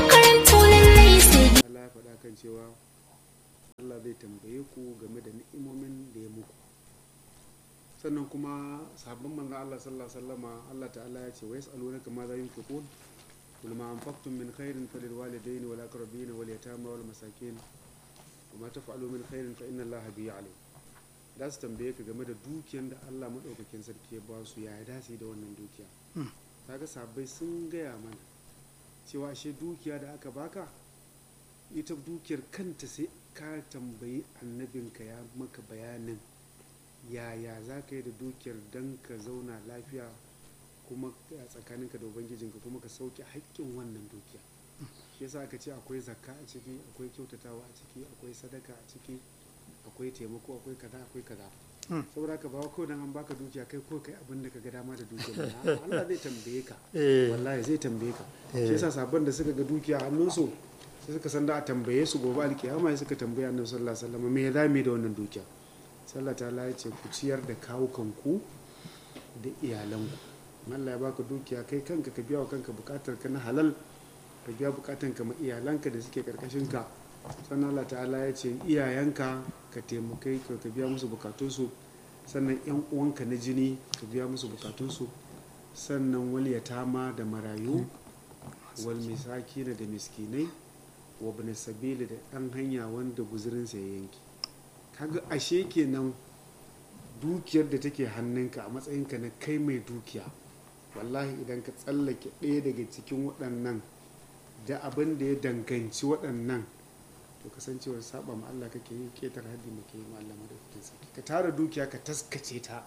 Allah ya faɗa kan cewa Allah zai tambaye ku game da ni'imomin da ya muku sannan kuma sahabban manzon Allah sallallahu alaihi wasallama Allah ta'ala ya ce wa yas'alunaka ma za yunfiqun qul ma anfaqtum min khairin falil walidayni wal aqrabin wal yatama wal masakin wa ma taf'alu min khairin fa inna Allaha bihi alim da su tambaye ka game da dukiyar da Allah madaukakin sarki ya ba su ya dace da wannan dukiya kaga sahabbai sun gaya mana cewa ashe dukiya da aka baka ita dukiyar kanta sai ka tambayi annabinka ya maka bayanin yaya za ka yi da dukiyar don ka zauna lafiya kuma a tsakaninka da ubangijinka kuma ka sauke haƙƙin wannan dukiya shi yasa aka ce akwai zakka a ciki akwai kyautatawa a ciki akwai sadaka a ciki akwai taimako akwai kaza akwai kaza saboda ka bawa kawai dan an baka dukiya kai ko kai abin da ka ga dama da dukiya Allah zai tambaye ka wallahi zai tambaye ka shi yasa sabon da suka ga dukiya hannunsu sai suka san da a tambaye su gobe alkiyama sai suka tambaye annabi sallallahu alaihi wasallam me ya zame da wannan dukiya sallah ta ya ce ku ciyar da kawukanku da iyalanku Allah ya baka dukiya kai kanka ka biya wa kanka bukatar ka na halal ka biya bukatan ka ma iyalanka da suke karkashin ka sannan Allah ta'ala ya ce iyayenka ka taimakai ka biya musu bukatunsu sannan yan uwanka na jini ka biya musu bukatunsu sannan wal yatama da marayu wal misakina da miskinai wa bin sabili da ɗan hanya wanda guzurinsa ya yanki kaga ashe kenan dukiyar da take hannunka a matsayinka na kai mai dukiya wallahi idan ka tsallake ɗaya daga cikin waɗannan da abin da ya danganci waɗannan to kasancewar saba ma Allah kake yi ketar haddi ma ke yi ma Allah madaukakin sarki ka tara dukiya ka taskace ta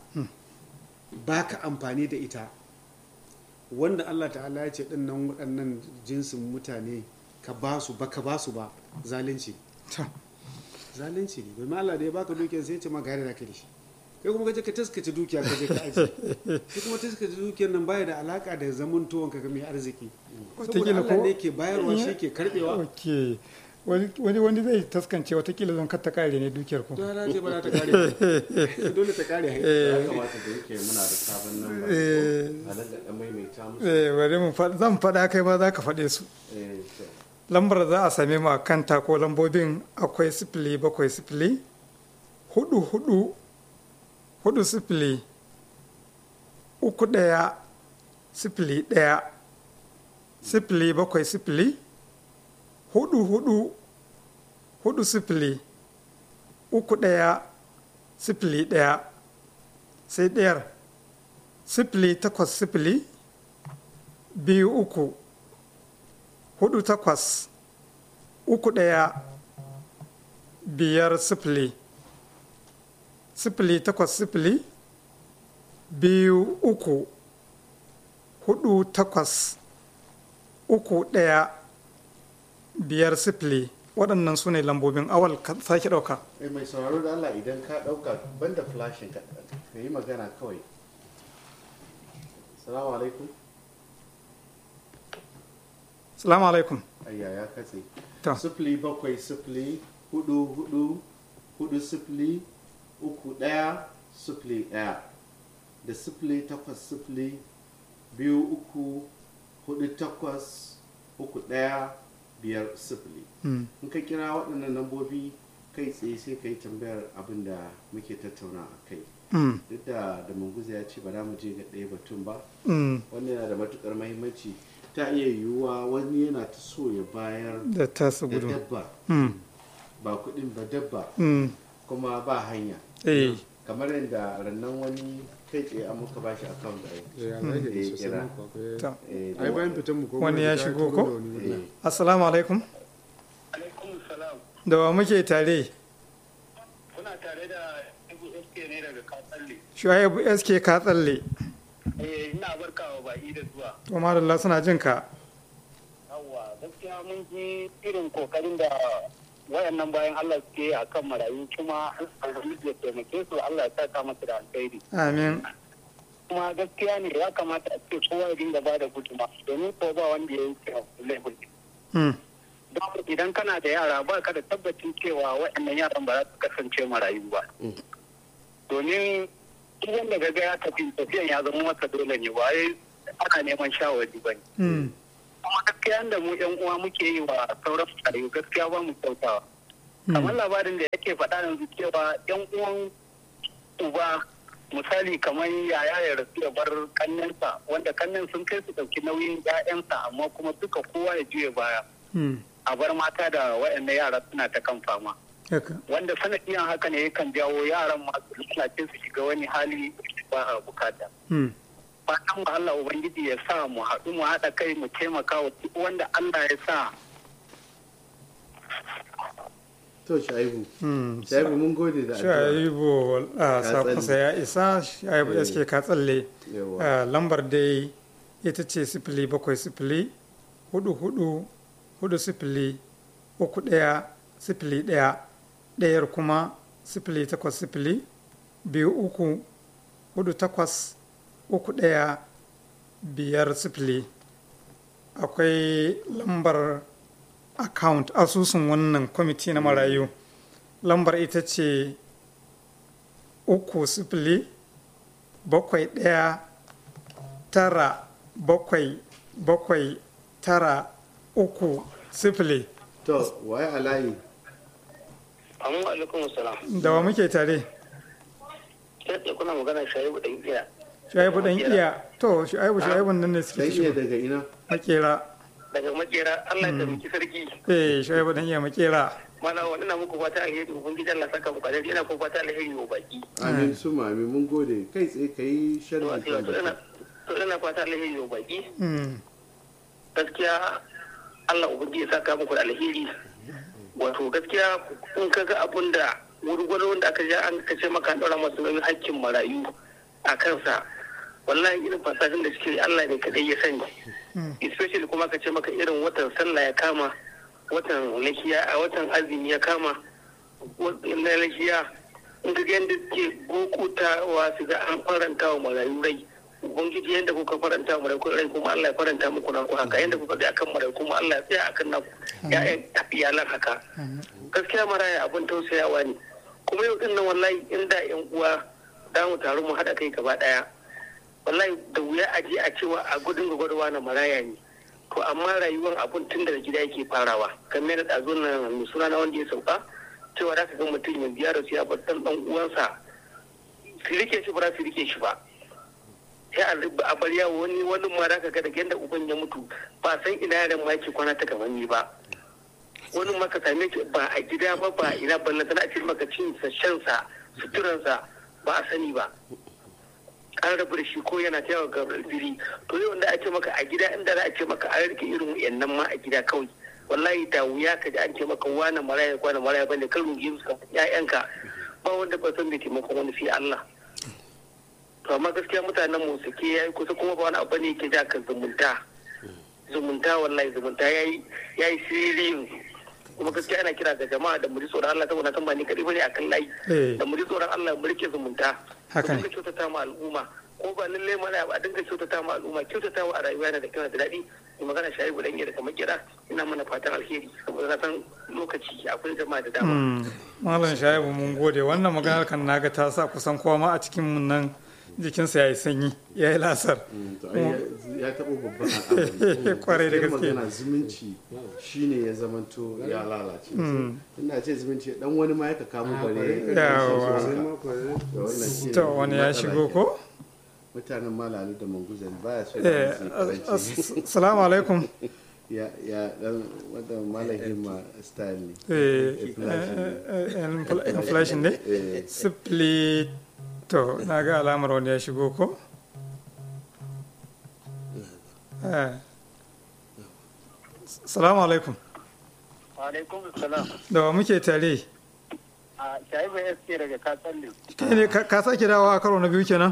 ba ka amfani da ita wanda Allah ta'ala ya ce ɗin nan waɗannan jinsin mutane ka ba su ba ka ba su ba zalunci zalunci ne domin Allah da ya baka dukiyar sai ya ce ma gare da ka da shi kai kuma kaje ka taskace dukiya ka je ka aji kai kuma taskace dukiyar nan baya da alaka da zaman tuwon ka ga mai arziki saboda Allah ne ke bayarwa shi ke karbewa ok wani wani zai taskance watakila zan kata kare ne dukiyar ku to na ce ba za ta kare dole ta kare ya kamata da yake muna da sabon nan ba a nan da maimaita musu eh bari mu faɗa- zan faɗa kai ma za ka faɗe su eh to lambar za a same mu a kanta ko lambobin akwai sifili bakwai sifili hudu hudu hudu sifili uku ɗaya sifili ɗaya sifili bakwai sifili hudu hudu hudu sifili uku ɗaya sifili ɗaya sai ɗayar sifili takwas sifili biyu uku hudu takwas uku ɗaya biyar sifili sifili takwas sifili biyu uku hudu takwas uku ɗaya biyar sifili waɗannan su ne lambobin awal ka sake ɗauka eh mai sauraro da Allah idan ka dauka banda flashin ka ka yi magana kawai salamu alaikum salamu alaikum ayya ya katse To. sifili bakwai sifili hudu hudu hudu sifili uku daya sifili daya da sifili takwas sifili biyu uku hudu takwas uku daya biyar sifili Mm. in ka kira waɗannan lambobi kai tsaye sai ka yi tambayar abin da muke tattauna a kai Mm, duk da da munguza ya ce ba za mu je ga ɗaya batun ba mm, wannan yana da matukar mahimmanci ta iya yiwuwa wani yana ta so ya bayar da tasu da gudu dabba Mm, ba kuɗin ba dabba mm, kuma ba hanya eh kamar yadda rannan wani kai tsaye an muka bashi account da ya zai da Eh, su kira. sanin ku akwai ta. eh, ai bayan fitan mu ko Wani muna ya fita shigo turo ko? da wani murna. eh, assalamu alaikum alaikum salam da wa muke tare kuna tare da ibu sk ne daga katsalle shuaibu sk ka tsalle eh ina barkawa baki da zuwa to madalla suna jin ka yawwa gaskiya mun ji irin kokarin da wayannan bayan Allah suke a kan marayu kuma Allah ya taimake su Allah ya saka masa da alkhairi amin kuma gaskiya ne ya kamata a ce kowa ya dinga ba da guduma domin ko ba wanda ya yi laifin Mm, don idan kana da yara ba ka da tabbacin cewa waɗannan yaran ba za su kasance marayu ba domin duk wanda ga ya tafi tafiyan ya zama masa dole ne ba wai ana neman shawari ba ne Mm. kuma gaskiya da mu yan uwa muke yi wa sauran marayu gaskiya ba mu kyautawa kamar labarin da yake faɗa yanzu cewa yan uwan uba misali kamar yaya ya rasu ya bar kannensa wanda kannen sun kai su ɗauki nauyin 'ya'yansa amma kuma duka kowa ya juya baya Mm. a bar mata da waɗanda yara suna ta kan fama haka wanda sanadiyan haka ne yakan jawo yaran masu lalace su shiga wani hali ba a bukata Mm. fatan mu Allah ubangiji ya sa mu haɗu mu haɗa kai mu taimaka wa duk wanda Allah ya sa to shaibu Mm. shaibu mun gode da addu'a shaibu a Ka sakonsa tsalle. ya isa shaibu Eh. sk ka tsalle yawa Ah, lambar dai ita ce sifili bakwai sifili hudu hudu hudu sifili uku ɗaya sifili ɗaya ɗayar kuma sifili takwas sifili biyu uku hudu takwas uku ɗaya biyar sifili akwai lambar account asusun wannan kwamiti na marayu lambar ita ce uku sifili bakwai ɗaya tara bakwai bakwai tara uku sifili to waye alayi Amma alaikum salam. da wa muke tare Sai kuna magana shaibu da iya. shaibu dan iya to shaibu shaibu nan ne dan suke iya shigo daga ina makera Daga makera Allah ya taimaki sarki. eh shaibu dan iya makera Mana wani na muku fata alheri ubangiji Allah saka muku alheri ina kuma fata alheri wa baki. amin su mami mun gode kai tsaye ka yi To sharhi a kan to ina baki. to ina fata alheri wa baki. Mm, Gaskiya Allah ubangiji ya saka muku da alheri. Wato gaskiya in ka ga abun da wurgwalo wanda aka ja an kace maka an ɗora masu nauyin hakkin marayu a kansa wallahi irin fasashin da suke Allah ne kadai ya sani especially kuma ka ce maka irin watan sallah ya kama watan lahiya a watan azumi ya kama na lahiya in ka ga yadda ke gokutawa su ga an faranta wa marayu rai ubangiji yadda kuka faranta wa marayu rai kuma Allah ya faranta muku naku haka yadda kuka ga akan marayu kuma Allah ya tsaya akan naku ya'yan iyalan haka gaskiya maraya abin tausayawa ne kuma yau din nan wallahi inda yan uwa da mu taru mu haɗa kai gaba ɗaya wallahi da wuya a je a cewa a gudun gwagwarwa na maraya ne to amma rayuwar abun tun daga gida yake farawa kamar da ɗazo na mai suna na wanda ya sauka cewa za ka ga mutum ya biya da su ya bar ɗan ɗan uwansa su rike shi ba za su rike shi ba sai a rubu a bar yawo wani wani ma za ka ga daga yadda uban ya mutu ba san ina yaran ma yake kwana ta gaban ba wani ma ka same shi ba a gida ba ba ina ballan tana ce maka cin sa shan sa suturansa ba a sani ba an rabu da shi ko yana ta yawa ga biri to yau da ake maka a gida inda za a ce maka an rike irin wayannan ma a gida kawai wallahi da wuya ka ji an ce maka wani maraya wani maraya bane ka rungi su ƴaƴanka ba wanda ba san da taimakon wani sai Allah to amma gaskiya mutanen mu suke yayi kusa kuma ba wani abu ne yake ja ka zumunta zumunta wallahi zumunta yayi yayi sirri kuma gaskiya ana kira ga jama'a da mu ji tsoron Allah saboda san ba ni kadai bane akan layi Eh. da mu ji tsoron Allah mu rike zumunta Haka ne. mu dinga kyautata ma al'umma ko ba lalle mana ba a dinga kyautata ma al'umma kyautata wa a rayuwa yana da kyau da daɗi mai magana shayi gudan da kamar kira ina mana fatan alheri saboda na san lokaci akwai jama'a da dama mm. malam shaibu mun gode wannan maganar kan naga ta sa kusan kowa ma a cikin mun nan jikinsa ya yi sanyi ya yi lasar Mm, to ai ya- ya taɓa babban al'amari Kwarai da Gaskiyar gaske. magana zumunci shine ya zamanto ya lalace ina ce zumunci dan wani ma ya ka kamo bare Yawa. sai ma kwarai Da wannan shine to wani ya matsala shigo ke. ko mutanen malalu da manguzan baya so eh da su as- karanci as- salamu alaikum ya ya dan wanda malamin ma style ne eh Inflation ne. eh, eh, inflation ne Eh, sifili to na ga alamar wani ya shigo ko Eh. salamu alaikum alaikum salam da wa muke tare a shayi bai yaske daga katsalle kai ne ka ka sake dawowa a karo na biyu kenan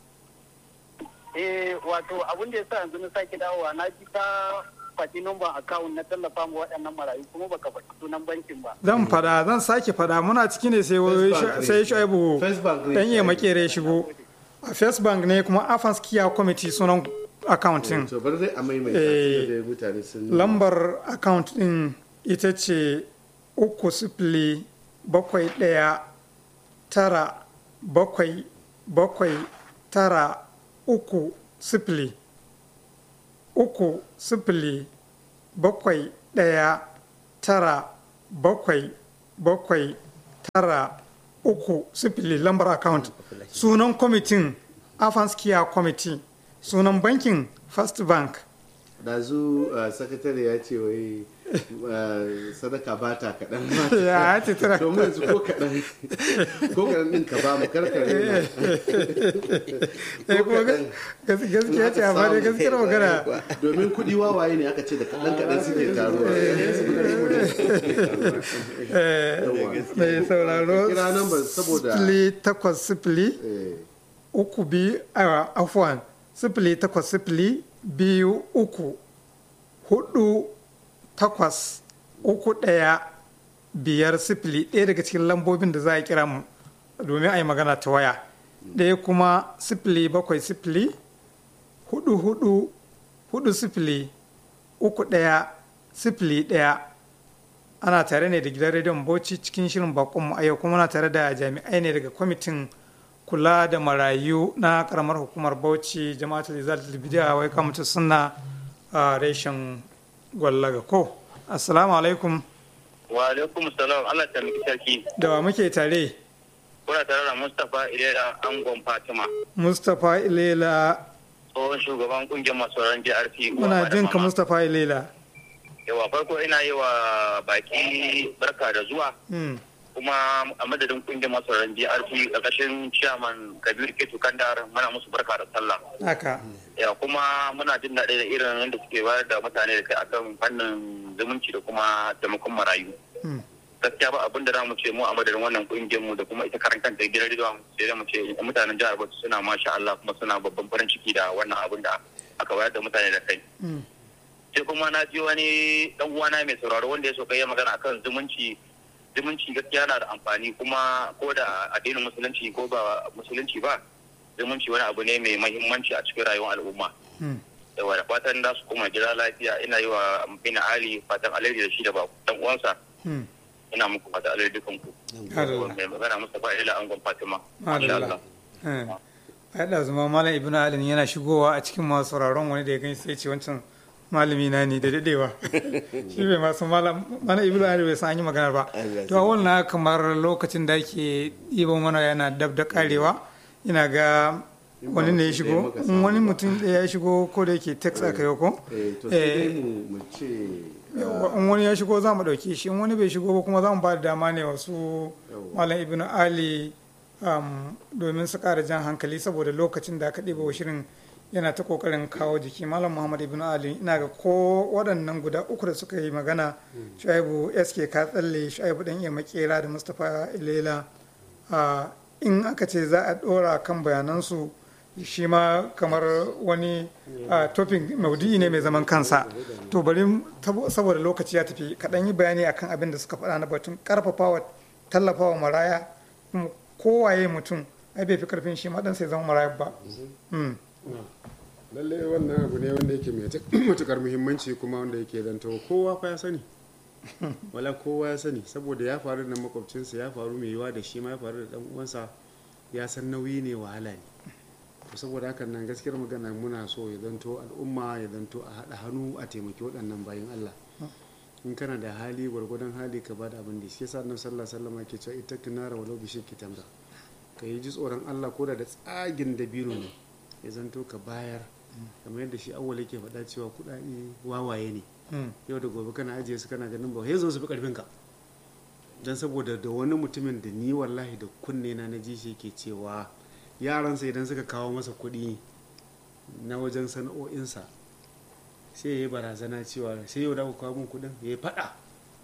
eh wato abin da ya sa yanzu na sake dawowa na ji ka faɗi numban akawun na tallafa ma waɗannan marayu kuma baka faɗi sunan bankin ba zan fada zan sake fada muna ciki ne sai wai First Bank ne. sai shaibu First Bank ne. dan iya makere shigo a first bank ne kuma afans kiya committee sunan accounting to bar dai a maimaita Eh, tunda dai mutane sun lambar account din ita ce uku sifili bakwai ɗaya tara bakwai bakwai tara uku sifili uku sifili bakwai ɗaya tara bakwai bakwai tara uku sifili lambar account sunan kwamitin afanskiya committee sunan bankin first bank dazu sakatare ya ce wai uh, sadaka ba ta kaɗan ya ce tana domin yanzu ko kaɗan ko kaɗan ɗin ka ba mu karkare na eh kuma gas- gas- gaskiya ce amma dai gaskiyar magana domin kuɗi wawaye ne aka ce da kaɗan kaɗan suke taruwa Yawwa. mai sauraro kira nan ba saboda sifili takwas sifili eh, uku biyu a afuwan sifili takwas sifili biyu uku hudu takwas uku ɗaya biyar sifili ɗaya daga cikin lambobin da za a kira mu domin a yi magana ta waya ɗaya kuma sifili bakwai sifili hudu hudu hudu sifili uku ɗaya sifili ɗaya ana tare ne da gidan rediyon bauchi cikin shirin bakonmu a yau kuma na tare da jami'ai ne daga kwamitin kula da marayu na karamar hukumar bauchi jama'atul izalatul bidiya wai kamata suna a reshen gwallaga ko assalamu alaikum wa alaikum salam Allah ta miki sarki da wa muke tare kuna tare da Mustapha Ilera Angon Fatima mustapha ilela tsohon shugaban kungiyar masu ran JRC muna jin ka mustapha ilela yawa farko ina yi wa baki barka da zuwa Hmm, kuma a madadin kungiyar masu ran JRC ƙarƙashin chairman Kabir Ketu Kandar muna musu barka da sallah haka ya kuma muna jin daɗi da irin yadda suke bayar da mutane da kai akan fannin zumunci da kuma taimakon marayu Hmm, gaskiya ba abin da za mu ce mu a madadin wannan kungiyar mu da kuma ita karan kanta gidan rediyo sai da mu ce mutanen jihar Bauchi suna masha Allah kuma suna babban farin ciki da wannan abin da aka bayar da mutane da kai hmm, sai kuma na ji wani dan uwana mai sauraro wanda ya so kai magana akan zumunci zumunci gaskiya na da amfani kuma ko da addinin musulunci ko ba musulunci ba zumunci wani abu ne mai mahimmanci a cikin rayuwar al'umma hmm. da da fatan da su kuma gida lafiya ina yi wa bina ali fatan alheri da shi da ba dan uwansa Hmm. ina muku fatan alheri dukan ku Allah. mai magana Mustapha Ila Angon Fatima masha Madalla. Allah Eh, ai da zuma malam ibnu alin yana shigowa a cikin masu sauraron wani da ya gani sai ya ce wancan malami na ne da dadewa shi bai masu malam malam ibnu alin bai san an yi magana ba Allah to a wannan kamar lokacin da ake ɗiban mana yana dab da karewa ina ga In ba wani ne ya mutum ɗaya shigo muka in samu wani ba. mutum ɗaya ya shigo ko da yake text aka yi ko eh, to sai dai mu mu ce in wani ya shigo za mu ɗauke shi in wani bai shigo ba kuma za mu ba da dama ne wasu Yawwa. malam ibn ali um, domin su ƙara jan hankali saboda lokacin da aka ɗiba wa shirin yana ta ƙoƙarin kawo jiki malam muhammad ibn ali ina ga ko waɗannan guda uku da suka yi magana shu'aibu sk ka tsalle shu'aibu ɗan iya makera da mustapha ilela uh, in aka ce za a ɗora kan bayanansu shi ma kamar wani uh, topic maudu'i ne mai zaman kansa to bari tabo- saboda lokaci ya tafi kaɗan yi bayani akan abin da suka faɗa na batun ƙarfafawa tallafawa maraya kuma kowaye mutum ai bai fi karfin shi ma dan sai zama maraya ba Mm. lalle wannan abu ne wanda yake mai matukar muhimmanci kuma wanda yake zanto kowa fa ya sani wala kowa ya sani saboda ya faru da makwabcinsa ya faru mai yiwa da shi ma ya faru da dan uwansa ya san nauyi ne wahala ne to saboda hakan nan gaskiyar magana muna so ya zanto al'umma ya zanto a haɗa hannu a taimaki waɗannan bayan Allah in kana da hali gwargwadon hali ka bada abin da shi yasa annabi sallallahu alaihi wasallam ke cewa ita kinara walau bi shirki tamra ka yi ji tsoron Allah ko da da tsagin dabino ne ya zanto ka bayar kamar yadda shi awwal yake faɗa cewa kuɗaɗe wawaye ne Mm. yau da gobe kana ajiye su kana ganin ba ya zo su fi karfin ka don saboda da wani mutumin da ni wallahi da kunne na na ji shi ke cewa yaransa idan suka kawo masa kuɗi na wajen sana'o'insa sai ya yi barazana cewa sai yau da ku kawo min kuɗin ya yi faɗa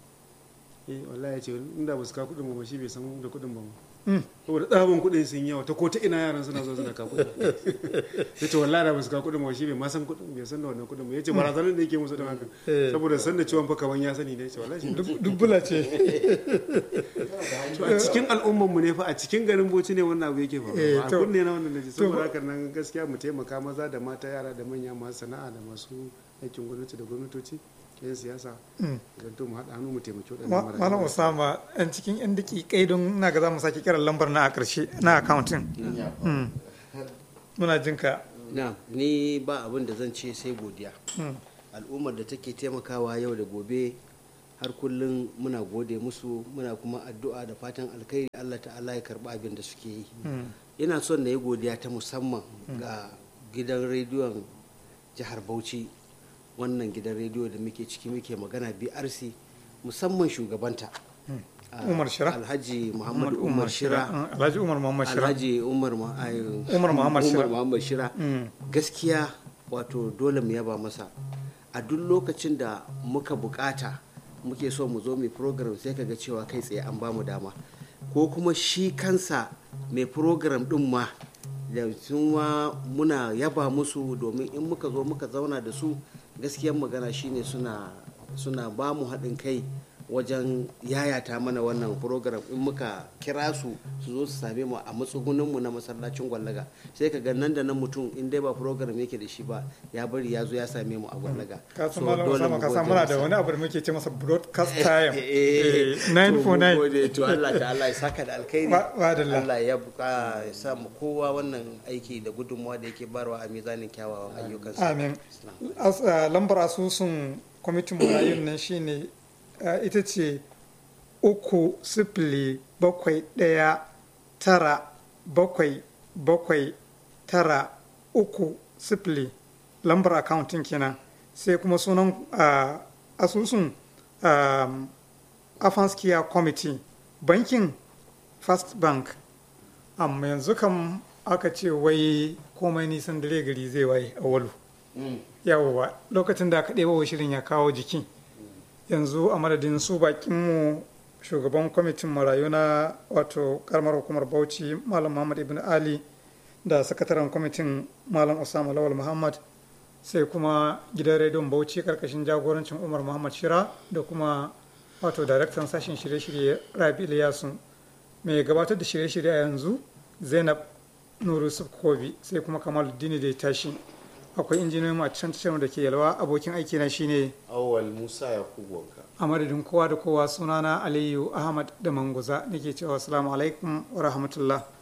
eh wallahi ya ce inda ba su kawo kuɗin ba ma shi bai san da kuɗin ba ma Mm. saboda tsabon kuɗin sun yawa ta ko ta ina yaran suna zo suna kawo kuɗin ya ce wallahi da ba su kawo kuɗin ba shi bai ma san kuɗin bai san da wannan kuɗin ba ya ce barazanar da yake musu da haka Eh. saboda san da ciwon fa kaman ya sani ne ya ce wallahi shi bai Dub- dubbula ce to a cikin al'ummar mu ne fa a cikin garin Bauchi ne wannan abu yake Eh, faruwa a to- kunne na wannan naji saboda to- haka nan gaskiya mu taimaka maza da mata yara da manya masu sana'a da masu aikin gwamnati da gwamnatoci 'yan siyasa Mm. idan to mu haɗa hannu mu taimaki waɗannan Ma- marayu. malam usama yan cikin yan daƙiƙai don na ga za mu sake kiran lambar na a ƙarshe na accounting Mm. muna jin ka na ni ba abin da zan ce sai godiya Mm. al'ummar da take taimakawa yau da gobe har kullum muna gode musu muna kuma addu'a da fatan alkhairi allah ta'ala ya karba abin da suke yi Mm. ina son na yi godiya ta musamman ga gidan rediyon jihar bauchi wannan gidan rediyo da muke ciki muke magana brc musamman shugabanta Ah, Umar Shira? alhaji muhammad umar shira Mm, alhaji umar muhammad shira alhaji umar Ma- ai, Umar Muhammad Shira. Umar Muhammad shira Mm. gaskiya wato dole mu yaba masa a duk lokacin da muka bukata muke so mu zo mai program sai kaga cewa kai tsaye an bamu dama ko kuma shi kansa mai program din ma da sun ma muna yaba musu domin in muka zo muka zauna da su gaskiyar magana shine suna suna ba mu haɗin kai wajen yayata mana wannan program in muka kira su su zo su same mu a matsuguninmu na masallacin gwallaga sai ka ga nan da nan mutum in dai ba program yake da shi ba ya bari ya zo ya same mu a gwallaga ka So, san malam dole usama mu ka san gode muna masa. da wani abu da muke ce masa broadcast time Eh, Eh, to mun 949 gode, to Allah ta Allah ya saka da alkhairi Ba- ba da Allah. Allah ya buka ya sa mu kowa wannan aiki da gudunmawa da yake barwa a mizanin kyawawan ayyukansa amin As- ah, lambar asusun kwamitin marayun nan shine ah, ita ce uku sifili bakwai ɗaya tara bakwai bakwai tara uku sifili lambar accounting kenan sai kuma sunan ah, asusun um, afanskiya committee bankin first bank amma yanzu kam aka ce wai komai nisan dare gari zai waye a walu yawwa lokacin da aka ɗeba wa shirin ya kawo jiki yanzu a madadin su bakinmu shugaban kwamitin marayu na wato karamar hukumar bauchi malam muhammad ibn ali da sakataren kwamitin malam usama lawal muhammad sai kuma gidan rediyon bauchi karkashin jagorancin umar muhammad shira da kuma wato daraktan sashen shirye-shirye rabi ilyasu mai gabatar da shirye-shirye a yanzu zainab nuru kobi sai kuma kamaluddini da ya tashi akwai injiniyoyin a can tashar da ke yalwa abokin aiki na shine awal musa yakubu wanka a madadin kowa da kowa sunana aliyu ahmad da manguza nake cewa assalamu alaikum wa rahmatullah